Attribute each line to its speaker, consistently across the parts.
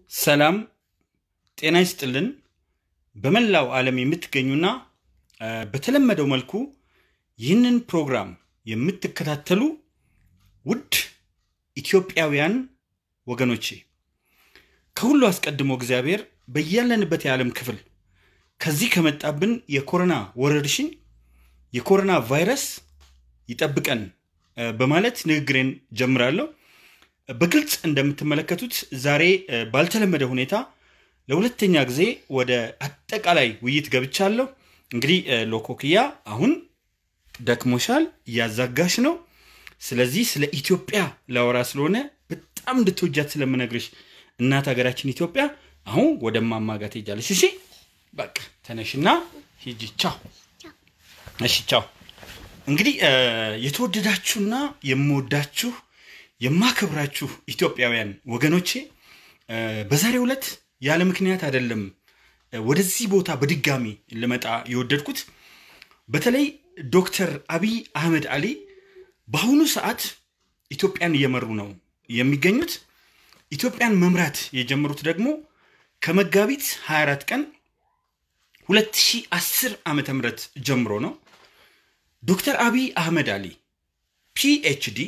Speaker 1: ሰላም ጤና ይስጥልን። በመላው ዓለም የምትገኙና በተለመደው መልኩ ይህንን ፕሮግራም የምትከታተሉ ውድ ኢትዮጵያውያን ወገኖቼ ከሁሉ አስቀድሞ እግዚአብሔር በያለንበት የዓለም ክፍል ከዚህ ከመጣብን የኮሮና ወረርሽኝ የኮሮና ቫይረስ ይጠብቀን በማለት ንግግሬን ጀምራለሁ። በግልጽ እንደምትመለከቱት ዛሬ ባልተለመደ ሁኔታ ለሁለተኛ ጊዜ ወደ አጠቃላይ ውይይት ገብቻለሁ። እንግዲህ ሎኮክያ አሁን ደክሞሻል፣ እያዛጋሽ ነው። ስለዚህ ስለ ኢትዮጵያ ላወራ ስለሆነ በጣም እንድትወጃት ስለምነግርሽ እናት ሀገራችን ኢትዮጵያ አሁን ወደ ማማጋ ትሄጃለሽ። እሺ በቃ ተነሽና ሂጂ። ቻው። እሺ ቻው። እንግዲህ የተወደዳችሁና የምወዳችሁ የማከብራችሁ ኢትዮጵያውያን ወገኖቼ በዛሬው ዕለት ያለ ምክንያት አይደለም ወደዚህ ቦታ በድጋሚ ልመጣ የወደድኩት። በተለይ ዶክተር አብይ አህመድ አሊ በአሁኑ ሰዓት ኢትዮጵያን እየመሩ ነው የሚገኙት። ኢትዮጵያን መምራት የጀመሩት ደግሞ ከመጋቢት 24 ቀን 2010 ዓ ም ጀምሮ ነው። ዶክተር አብይ አህመድ አሊ ፒኤችዲ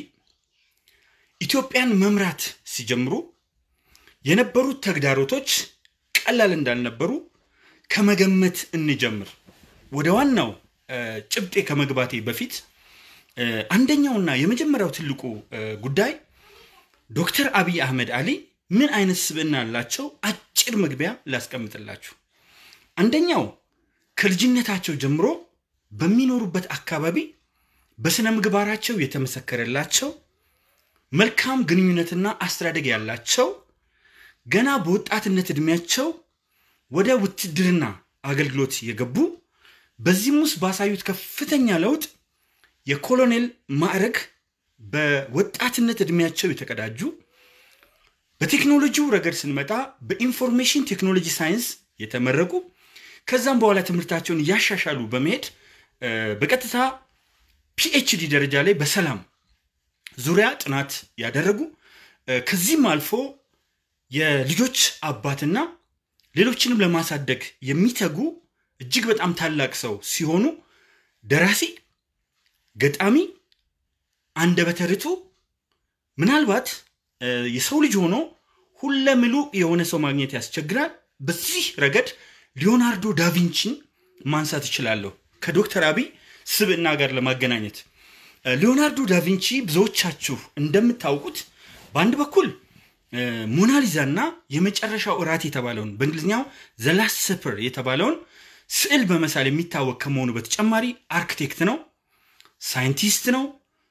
Speaker 1: ኢትዮጵያን መምራት ሲጀምሩ የነበሩት ተግዳሮቶች ቀላል እንዳልነበሩ ከመገመት እንጀምር። ወደ ዋናው ጭብጤ ከመግባቴ በፊት አንደኛውና የመጀመሪያው ትልቁ ጉዳይ ዶክተር አብይ አህመድ አሊ ምን አይነት ስብዕና አላቸው? አጭር መግቢያ ላስቀምጥላችሁ። አንደኛው ከልጅነታቸው ጀምሮ በሚኖሩበት አካባቢ በስነ ምግባራቸው የተመሰከረላቸው መልካም ግንኙነትና አስተዳደግ ያላቸው ገና በወጣትነት ዕድሜያቸው ወደ ውትድርና አገልግሎት የገቡ በዚህም ውስጥ ባሳዩት ከፍተኛ ለውጥ የኮሎኔል ማዕረግ በወጣትነት ዕድሜያቸው የተቀዳጁ በቴክኖሎጂው ረገድ ስንመጣ በኢንፎርሜሽን ቴክኖሎጂ ሳይንስ የተመረቁ ከዛም በኋላ ትምህርታቸውን እያሻሻሉ በመሄድ በቀጥታ ፒኤችዲ ደረጃ ላይ በሰላም ዙሪያ ጥናት ያደረጉ ከዚህም አልፎ የልጆች አባትና ሌሎችንም ለማሳደግ የሚተጉ እጅግ በጣም ታላቅ ሰው ሲሆኑ ደራሲ፣ ገጣሚ፣ አንደበተ ርቱዕ ምናልባት የሰው ልጅ ሆኖ ሁለምሉ የሆነ ሰው ማግኘት ያስቸግራል። በዚህ ረገድ ሊዮናርዶ ዳቪንቺን ማንሳት እችላለሁ ከዶክተር አብይ ስብዕና ጋር ለማገናኘት ሊዮናርዶ ዳቪንቺ ብዙዎቻችሁ እንደምታውቁት በአንድ በኩል ሞናሊዛ እና የመጨረሻው እራት የተባለውን በእንግሊዝኛው ዘላስት ሰፐር የተባለውን ስዕል በመሳል የሚታወቅ ከመሆኑ በተጨማሪ አርክቴክት ነው፣ ሳይንቲስት ነው።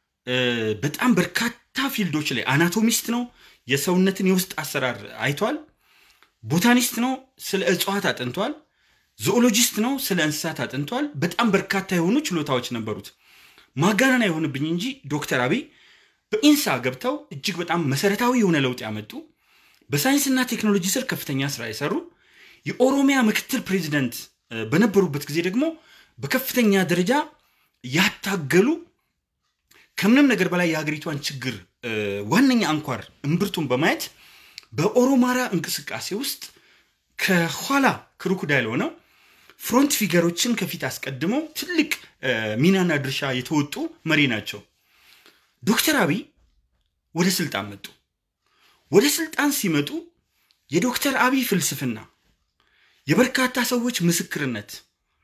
Speaker 1: በጣም በርካታ ፊልዶች ላይ አናቶሚስት ነው። የሰውነትን የውስጥ አሰራር አይቷል። ቦታኒስት ነው፣ ስለ እጽዋት አጥንቷል። ዞኦሎጂስት ነው፣ ስለ እንስሳት አጥንቷል። በጣም በርካታ የሆኑ ችሎታዎች ነበሩት። ማጋነን አይሆንብኝ እንጂ ዶክተር አብይ በኢንሳ ገብተው እጅግ በጣም መሰረታዊ የሆነ ለውጥ ያመጡ በሳይንስና ቴክኖሎጂ ስር ከፍተኛ ስራ የሰሩ የኦሮሚያ ምክትል ፕሬዚደንት በነበሩበት ጊዜ ደግሞ በከፍተኛ ደረጃ ያታገሉ ከምንም ነገር በላይ የሀገሪቷን ችግር ዋነኛ አንኳር እምብርቱን በማየት በኦሮማራ እንቅስቃሴ ውስጥ ከኋላ ክሩኩዳይል ሆነው ፍሮንት ፊገሮችን ከፊት አስቀድመው ትልቅ ሚናና ድርሻ የተወጡ መሪ ናቸው። ዶክተር አብይ ወደ ስልጣን መጡ። ወደ ስልጣን ሲመጡ የዶክተር አብይ ፍልስፍና የበርካታ ሰዎች ምስክርነት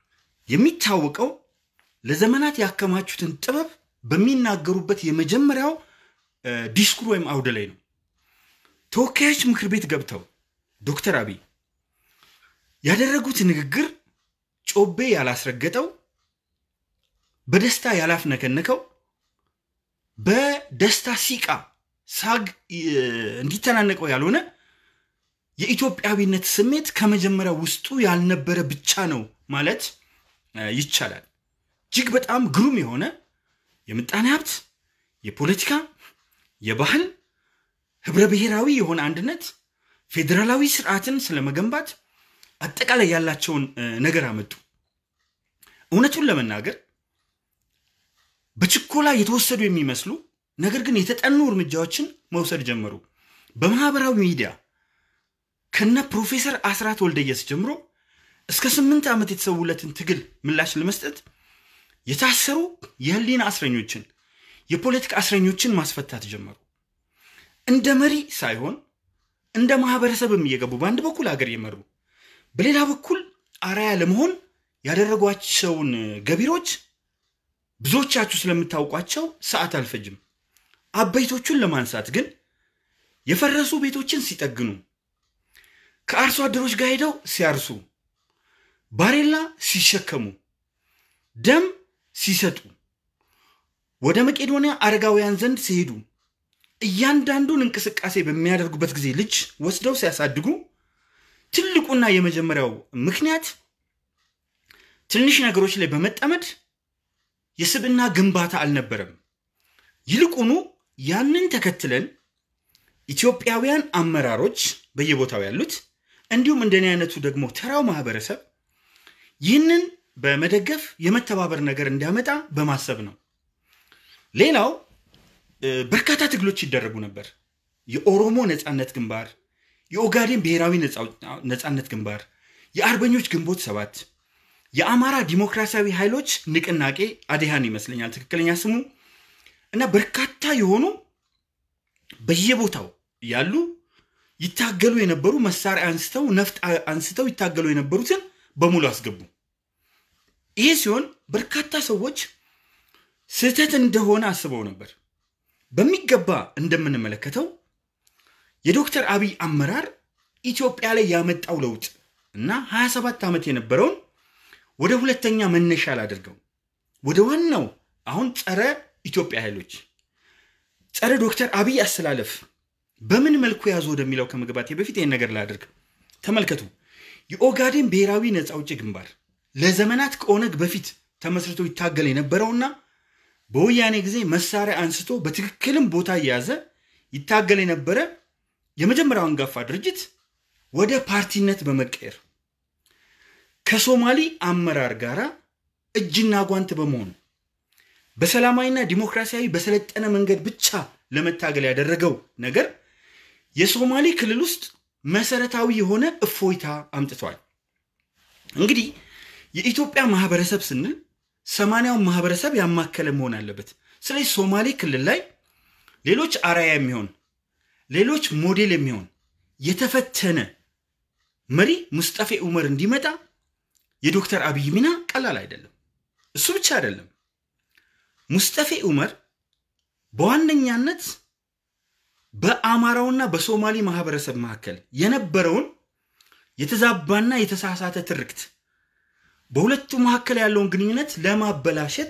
Speaker 1: የሚታወቀው ለዘመናት ያከማቹትን ጥበብ በሚናገሩበት የመጀመሪያው ዲስኩር ወይም አውደ ላይ ነው። ተወካዮች ምክር ቤት ገብተው ዶክተር አብይ ያደረጉት ንግግር ጮቤ ያላስረገጠው፣ በደስታ ያላፍነከነከው በደስታ ሲቃ ሳግ እንዲተናነቀው ያልሆነ የኢትዮጵያዊነት ስሜት ከመጀመሪያ ውስጡ ያልነበረ ብቻ ነው ማለት ይቻላል። እጅግ በጣም ግሩም የሆነ የምጣኔ ሀብት፣ የፖለቲካ፣ የባህል ህብረ ብሔራዊ የሆነ አንድነት፣ ፌዴራላዊ ስርዓትን ስለመገንባት አጠቃላይ ያላቸውን ነገር አመጡ። እውነቱን ለመናገር በችኮላ የተወሰዱ የሚመስሉ ነገር ግን የተጠኑ እርምጃዎችን መውሰድ ጀመሩ። በማህበራዊ ሚዲያ ከነ ፕሮፌሰር አስራት ወልደየስ ጀምሮ እስከ ስምንት ዓመት የተሰዉለትን ትግል ምላሽ ለመስጠት የታሰሩ የህሊና እስረኞችን የፖለቲካ እስረኞችን ማስፈታት ጀመሩ። እንደ መሪ ሳይሆን እንደ ማህበረሰብም እየገቡ በአንድ በኩል ሀገር የመሩ በሌላ በኩል አርአያ ለመሆን ያደረጓቸውን ገቢሮች ብዙዎቻችሁ ስለምታውቋቸው ሰዓት አልፈጅም። አበይቶቹን ለማንሳት ግን የፈረሱ ቤቶችን ሲጠግኑ፣ ከአርሶ አደሮች ጋር ሄደው ሲያርሱ፣ ባሬላ ሲሸከሙ፣ ደም ሲሰጡ፣ ወደ መቄዶንያ አረጋውያን ዘንድ ሲሄዱ፣ እያንዳንዱን እንቅስቃሴ በሚያደርጉበት ጊዜ ልጅ ወስደው ሲያሳድጉ ትልቁና የመጀመሪያው ምክንያት ትንሽ ነገሮች ላይ በመጠመድ የስብዕና ግንባታ አልነበረም። ይልቁኑ ያንን ተከትለን ኢትዮጵያውያን አመራሮች በየቦታው ያሉት እንዲሁም እንደኔ አይነቱ ደግሞ ተራው ማህበረሰብ ይህንን በመደገፍ የመተባበር ነገር እንዲያመጣ በማሰብ ነው። ሌላው በርካታ ትግሎች ይደረጉ ነበር። የኦሮሞ ነፃነት ግንባር፣ የኦጋዴን ብሔራዊ ነፃነት ግንባር፣ የአርበኞች ግንቦት ሰባት፣ የአማራ ዲሞክራሲያዊ ኃይሎች ንቅናቄ አዴሃን ይመስለኛል ትክክለኛ ስሙ እና በርካታ የሆኑ በየቦታው ያሉ ይታገሉ የነበሩ መሳሪያ አንስተው ነፍጥ አንስተው ይታገሉ የነበሩትን በሙሉ አስገቡ። ይሄ ሲሆን በርካታ ሰዎች ስህተት እንደሆነ አስበው ነበር። በሚገባ እንደምንመለከተው የዶክተር አብይ አመራር ኢትዮጵያ ላይ ያመጣው ለውጥ እና 27 ዓመት የነበረውን ወደ ሁለተኛ መነሻ ላደርገው ወደ ዋናው አሁን ጸረ ኢትዮጵያ ኃይሎች ጸረ ዶክተር አብይ አስተላለፍ በምን መልኩ ያዙ ወደሚለው ከመግባቴ በፊት ይህን ነገር ላድርግ። ተመልከቱ። የኦጋዴን ብሔራዊ ነፃ አውጪ ግንባር ለዘመናት ከኦነግ በፊት ተመስርቶ ይታገል የነበረውና በወያኔ ጊዜ መሳሪያ አንስቶ በትክክልም ቦታ እየያዘ ይታገል የነበረ የመጀመሪያው አንጋፋ ድርጅት ወደ ፓርቲነት በመቀየር ከሶማሊ አመራር ጋር እጅና ጓንት በመሆን በሰላማዊና ዲሞክራሲያዊ በሰለጠነ መንገድ ብቻ ለመታገል ያደረገው ነገር የሶማሌ ክልል ውስጥ መሰረታዊ የሆነ እፎይታ አምጥቷል። እንግዲህ የኢትዮጵያ ማህበረሰብ ስንል ሰማንያውን ማህበረሰብ ያማከለ መሆን አለበት። ስለዚህ ሶማሌ ክልል ላይ ሌሎች አርአያ የሚሆን ሌሎች ሞዴል የሚሆን የተፈተነ መሪ ሙስጠፌ ኡመር እንዲመጣ የዶክተር አብይ ሚና ቀላል አይደለም። እሱ ብቻ አይደለም። ሙስጠፌ ኡመር በዋነኛነት በአማራውና በሶማሌ ማህበረሰብ መካከል የነበረውን የተዛባና የተሳሳተ ትርክት በሁለቱ መካከል ያለውን ግንኙነት ለማበላሸት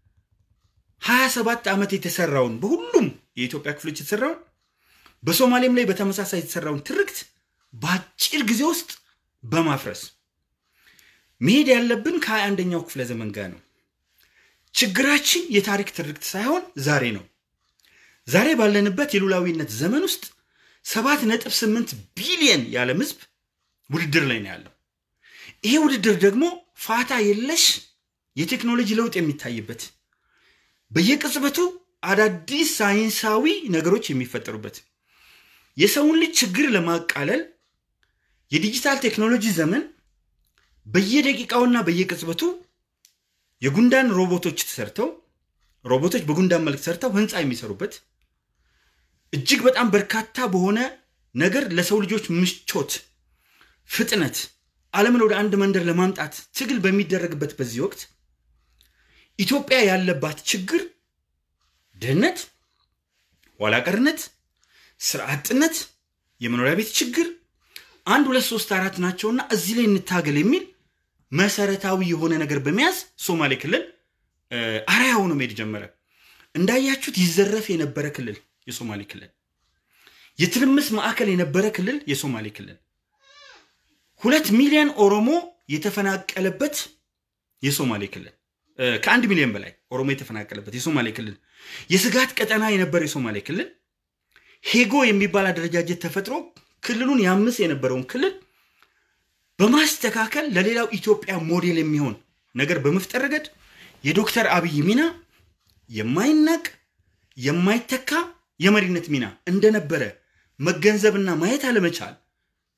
Speaker 1: 27 ዓመት የተሰራውን በሁሉም የኢትዮጵያ ክፍሎች የተሰራውን በሶማሌም ላይ በተመሳሳይ የተሰራውን ትርክት በአጭር ጊዜ ውስጥ በማፍረስ መሄድ ያለብን ከሀያ አንደኛው ክፍለ ዘመን ጋር ነው። ችግራችን የታሪክ ትርክት ሳይሆን ዛሬ ነው። ዛሬ ባለንበት የሉላዊነት ዘመን ውስጥ ሰባት ነጥብ ስምንት ቢሊየን የዓለም ህዝብ ውድድር ላይ ነው ያለው። ይሄ ውድድር ደግሞ ፋታ የለሽ የቴክኖሎጂ ለውጥ የሚታይበት በየቅጽበቱ አዳዲስ ሳይንሳዊ ነገሮች የሚፈጠሩበት የሰውን ልጅ ችግር ለማቃለል የዲጂታል ቴክኖሎጂ ዘመን በየደቂቃውና በየቅጽበቱ የጉንዳን ሮቦቶች ተሰርተው ሮቦቶች በጉንዳን መልክ ሰርተው ህንፃ የሚሰሩበት እጅግ በጣም በርካታ በሆነ ነገር ለሰው ልጆች ምቾት፣ ፍጥነት ዓለምን ወደ አንድ መንደር ለማምጣት ትግል በሚደረግበት በዚህ ወቅት ኢትዮጵያ ያለባት ችግር ድህነት፣ ኋላቀርነት፣ ስራ አጥነት፣ የመኖሪያ ቤት ችግር አንድ ሁለት ሶስት አራት ናቸውና እዚህ ላይ እንታገል የሚል መሰረታዊ የሆነ ነገር በመያዝ ሶማሌ ክልል አርአያ ሆኖ መሄድ ጀመረ። እንዳያችሁት ይዘረፍ የነበረ ክልል የሶማሌ ክልል፣ የትርምስ ማዕከል የነበረ ክልል የሶማሌ ክልል፣ ሁለት ሚሊዮን ኦሮሞ የተፈናቀለበት የሶማሌ ክልል፣ ከአንድ ሚሊዮን በላይ ኦሮሞ የተፈናቀለበት የሶማሌ ክልል፣ የስጋት ቀጠና የነበረ የሶማሌ ክልል፣ ሄጎ የሚባል አደረጃጀት ተፈጥሮ ክልሉን ያምስ የነበረውን ክልል በማስተካከል ለሌላው ኢትዮጵያ ሞዴል የሚሆን ነገር በመፍጠር ረገድ የዶክተር አብይ ሚና የማይናቅ የማይተካ የመሪነት ሚና እንደነበረ መገንዘብና ማየት አለመቻል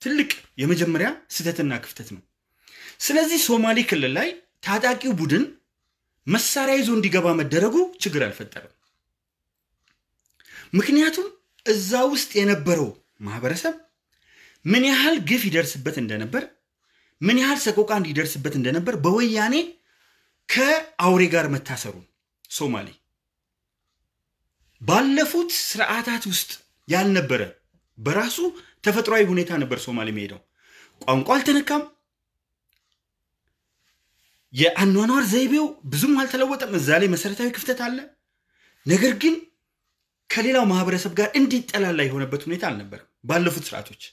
Speaker 1: ትልቅ የመጀመሪያ ስህተትና ክፍተት ነው። ስለዚህ ሶማሌ ክልል ላይ ታጣቂው ቡድን መሳሪያ ይዞ እንዲገባ መደረጉ ችግር አልፈጠረም። ምክንያቱም እዛ ውስጥ የነበረው ማህበረሰብ ምን ያህል ግፍ ይደርስበት እንደነበር፣ ምን ያህል ሰቆቃ እንዲደርስበት እንደነበር በወያኔ ከአውሬ ጋር መታሰሩን ሶማሌ ባለፉት ስርዓታት ውስጥ ያልነበረ በራሱ ተፈጥሯዊ ሁኔታ ነበር ሶማሌ የሚሄደው። ቋንቋ አልተነካም። የአኗኗር ዘይቤው ብዙም አልተለወጠም። እዛ ላይ መሰረታዊ ክፍተት አለ። ነገር ግን ከሌላው ማህበረሰብ ጋር እንዲጠላላ የሆነበት ሁኔታ አልነበረም ባለፉት ስርዓቶች።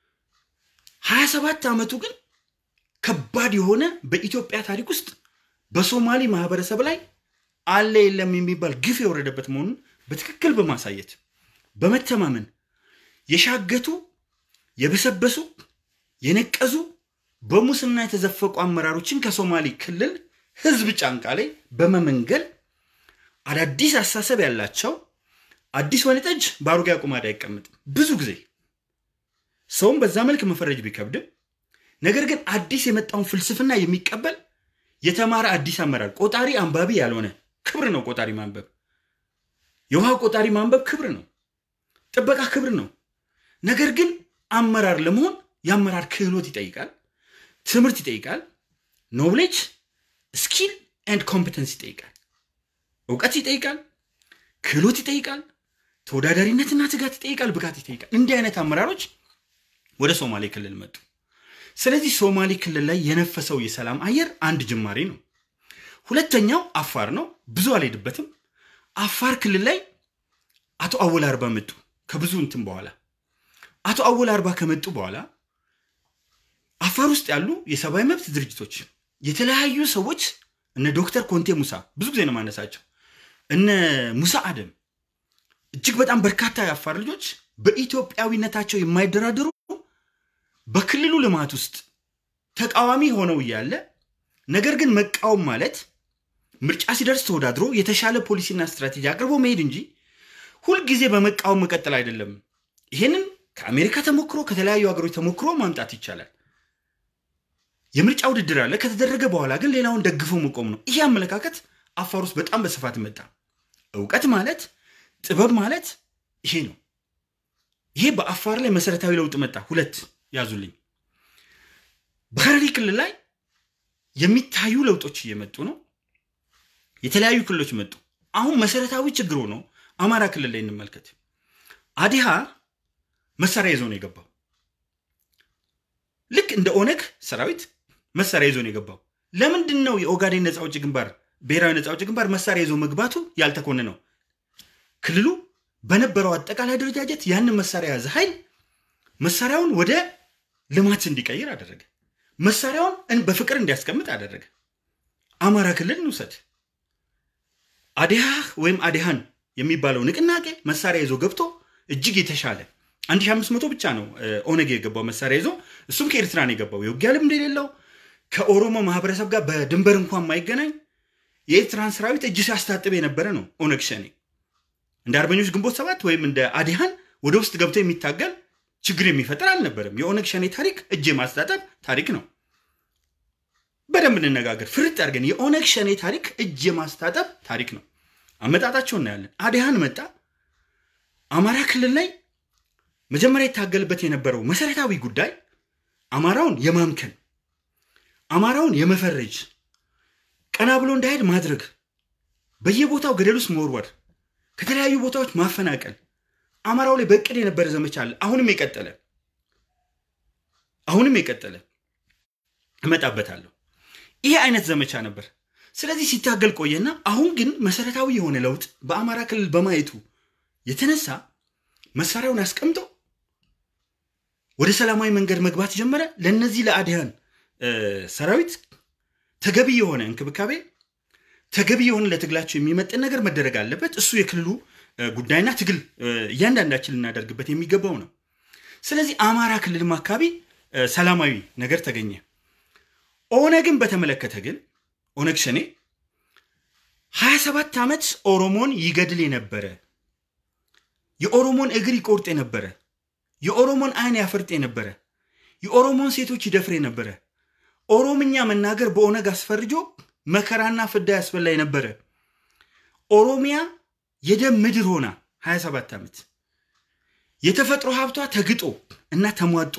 Speaker 1: ሀያ ሰባት ዓመቱ ግን ከባድ የሆነ በኢትዮጵያ ታሪክ ውስጥ በሶማሌ ማህበረሰብ ላይ አለ የለም የሚባል ግፍ የወረደበት መሆኑን በትክክል በማሳየት በመተማመን የሻገቱ የበሰበሱ የነቀዙ በሙስና የተዘፈቁ አመራሮችን ከሶማሌ ክልል ህዝብ ጫንቃ ላይ በመመንገል አዳዲስ አሳሰብ ያላቸው አዲስ ወይን ጠጅ በአሮጌ አቁማዳ አይቀመጥም። ብዙ ጊዜ ሰውም በዛ መልክ መፈረጅ ቢከብድም፣ ነገር ግን አዲስ የመጣውን ፍልስፍና የሚቀበል የተማረ አዲስ አመራር ቆጣሪ አንባቢ ያልሆነ ክብር ነው። ቆጣሪ ማንበብ የውሃ ቆጣሪ ማንበብ ክብር ነው። ጥበቃ ክብር ነው። ነገር ግን አመራር ለመሆን የአመራር ክህሎት ይጠይቃል፣ ትምህርት ይጠይቃል፣ ኖብሌጅ ስኪል ኤንድ ኮምፒተንስ ይጠይቃል፣ እውቀት ይጠይቃል፣ ክህሎት ይጠይቃል፣ ተወዳዳሪነትና ትጋት ይጠይቃል፣ ብቃት ይጠይቃል። እንዲህ አይነት አመራሮች ወደ ሶማሌ ክልል መጡ። ስለዚህ ሶማሌ ክልል ላይ የነፈሰው የሰላም አየር አንድ ጅማሬ ነው። ሁለተኛው አፋር ነው። ብዙ አልሄድበትም። አፋር ክልል ላይ አቶ አወል አርባ መጡ። ከብዙ እንትን በኋላ አቶ አወል አርባ ከመጡ በኋላ አፋር ውስጥ ያሉ የሰብአዊ መብት ድርጅቶች የተለያዩ ሰዎች እነ ዶክተር ኮንቴ ሙሳ ብዙ ጊዜ ነው ማነሳቸው፣ እነ ሙሳ አደም እጅግ በጣም በርካታ የአፋር ልጆች በኢትዮጵያዊነታቸው የማይደራደሩ በክልሉ ልማት ውስጥ ተቃዋሚ ሆነው እያለ ነገር ግን መቃወም ማለት ምርጫ ሲደርስ ተወዳድሮ የተሻለ ፖሊሲና ስትራቴጂ አቅርቦ መሄድ እንጂ ሁልጊዜ በመቃወም መቀጠል አይደለም። ይሄንን ከአሜሪካ ተሞክሮ ከተለያዩ ሀገሮች ተሞክሮ ማምጣት ይቻላል። የምርጫ ውድድር አለ። ከተደረገ በኋላ ግን ሌላውን ደግፎ መቆም ነው። ይሄ አመለካከት አፋር ውስጥ በጣም በስፋት መጣ። እውቀት ማለት ጥበብ ማለት ይሄ ነው። ይሄ በአፋር ላይ መሰረታዊ ለውጥ መጣ። ሁለት ያዙልኝ። በሐረሪ ክልል ላይ የሚታዩ ለውጦች እየመጡ ነው። የተለያዩ ክልሎች መጡ። አሁን መሰረታዊ ችግር ሆኖ አማራ ክልል ላይ እንመልከት። አዲሃ መሳሪያ ይዞ ነው የገባው። ልክ እንደ ኦነግ ሰራዊት መሳሪያ ይዞ ነው የገባው። ለምንድን ነው የኦጋዴን ነፃ አውጪ ግንባር ብሔራዊ ነፃ አውጪ ግንባር መሳሪያ ይዞ መግባቱ ያልተኮነነው? ክልሉ በነበረው አጠቃላይ አደረጃጀት ያንን መሳሪያ የያዘ ኃይል መሳሪያውን ወደ ልማት እንዲቀይር አደረገ። መሳሪያውን በፍቅር እንዲያስቀምጥ አደረገ። አማራ ክልል እንውሰድ። አዲሃ ወይም አዲሃን የሚባለው ንቅናቄ መሳሪያ ይዞ ገብቶ እጅግ የተሻለ 1500 ብቻ ነው ኦነግ የገባው መሳሪያ ይዞ እሱም ከኤርትራ ነው የገባው። የውጊያ ልምድ የሌለው ከኦሮሞ ማህበረሰብ ጋር በድንበር እንኳን ማይገናኝ የኤርትራን ሰራዊት እጅ ሲያስታጥብ የነበረ ነው ኦነግ ሸኔ። እንደ አርበኞች ግንቦት ሰባት ወይም እንደ አዲሃን ወደ ውስጥ ገብቶ የሚታገል ችግር የሚፈጥር አልነበረም። የኦነግ ሸኔ ታሪክ እጅ የማስታጠብ ታሪክ ነው። በደንብ እንነጋገር፣ ፍርጥ አድርገን የኦነግ ሸኔ ታሪክ እጅ የማስታጠብ ታሪክ ነው። አመጣጣቸው እናያለን። አዲሃን መጣ። አማራ ክልል ላይ መጀመሪያ ይታገልበት የነበረው መሰረታዊ ጉዳይ አማራውን የማምከን አማራውን የመፈረጅ ቀና ብሎ እንዳይሄድ ማድረግ፣ በየቦታው ገደል ውስጥ መወርወር፣ ከተለያዩ ቦታዎች ማፈናቀል አማራው ላይ በእቅድ የነበረ ዘመቻ አለ። አሁንም የቀጠለ አሁንም የቀጠለ እመጣበታለሁ። ይሄ አይነት ዘመቻ ነበር። ስለዚህ ሲታገል ቆየና አሁን ግን መሰረታዊ የሆነ ለውጥ በአማራ ክልል በማየቱ የተነሳ መሳሪያውን አስቀምጦ ወደ ሰላማዊ መንገድ መግባት ጀመረ። ለእነዚህ ለአዲሃን ሰራዊት ተገቢ የሆነ እንክብካቤ፣ ተገቢ የሆነ ለትግላቸው የሚመጥን ነገር መደረግ አለበት። እሱ የክልሉ ጉዳይና ትግል እያንዳንዳችን ልናደርግበት የሚገባው ነው። ስለዚህ አማራ ክልልም አካባቢ ሰላማዊ ነገር ተገኘ። ኦነግን በተመለከተ ግን ኦነግ ሸኔ 27 ዓመት ኦሮሞን ይገድል የነበረ የኦሮሞን እግር ይቆርጥ የነበረ የኦሮሞን አይን ያፈርጥ የነበረ የኦሮሞን ሴቶች ይደፍር የነበረ ኦሮምኛ መናገር በኦነግ አስፈርጆ መከራና ፍዳ ያስበላ የነበረ ኦሮሚያ የደም ምድር ሆና 27 ዓመት የተፈጥሮ ሀብቷ ተግጦ እና ተሟጦ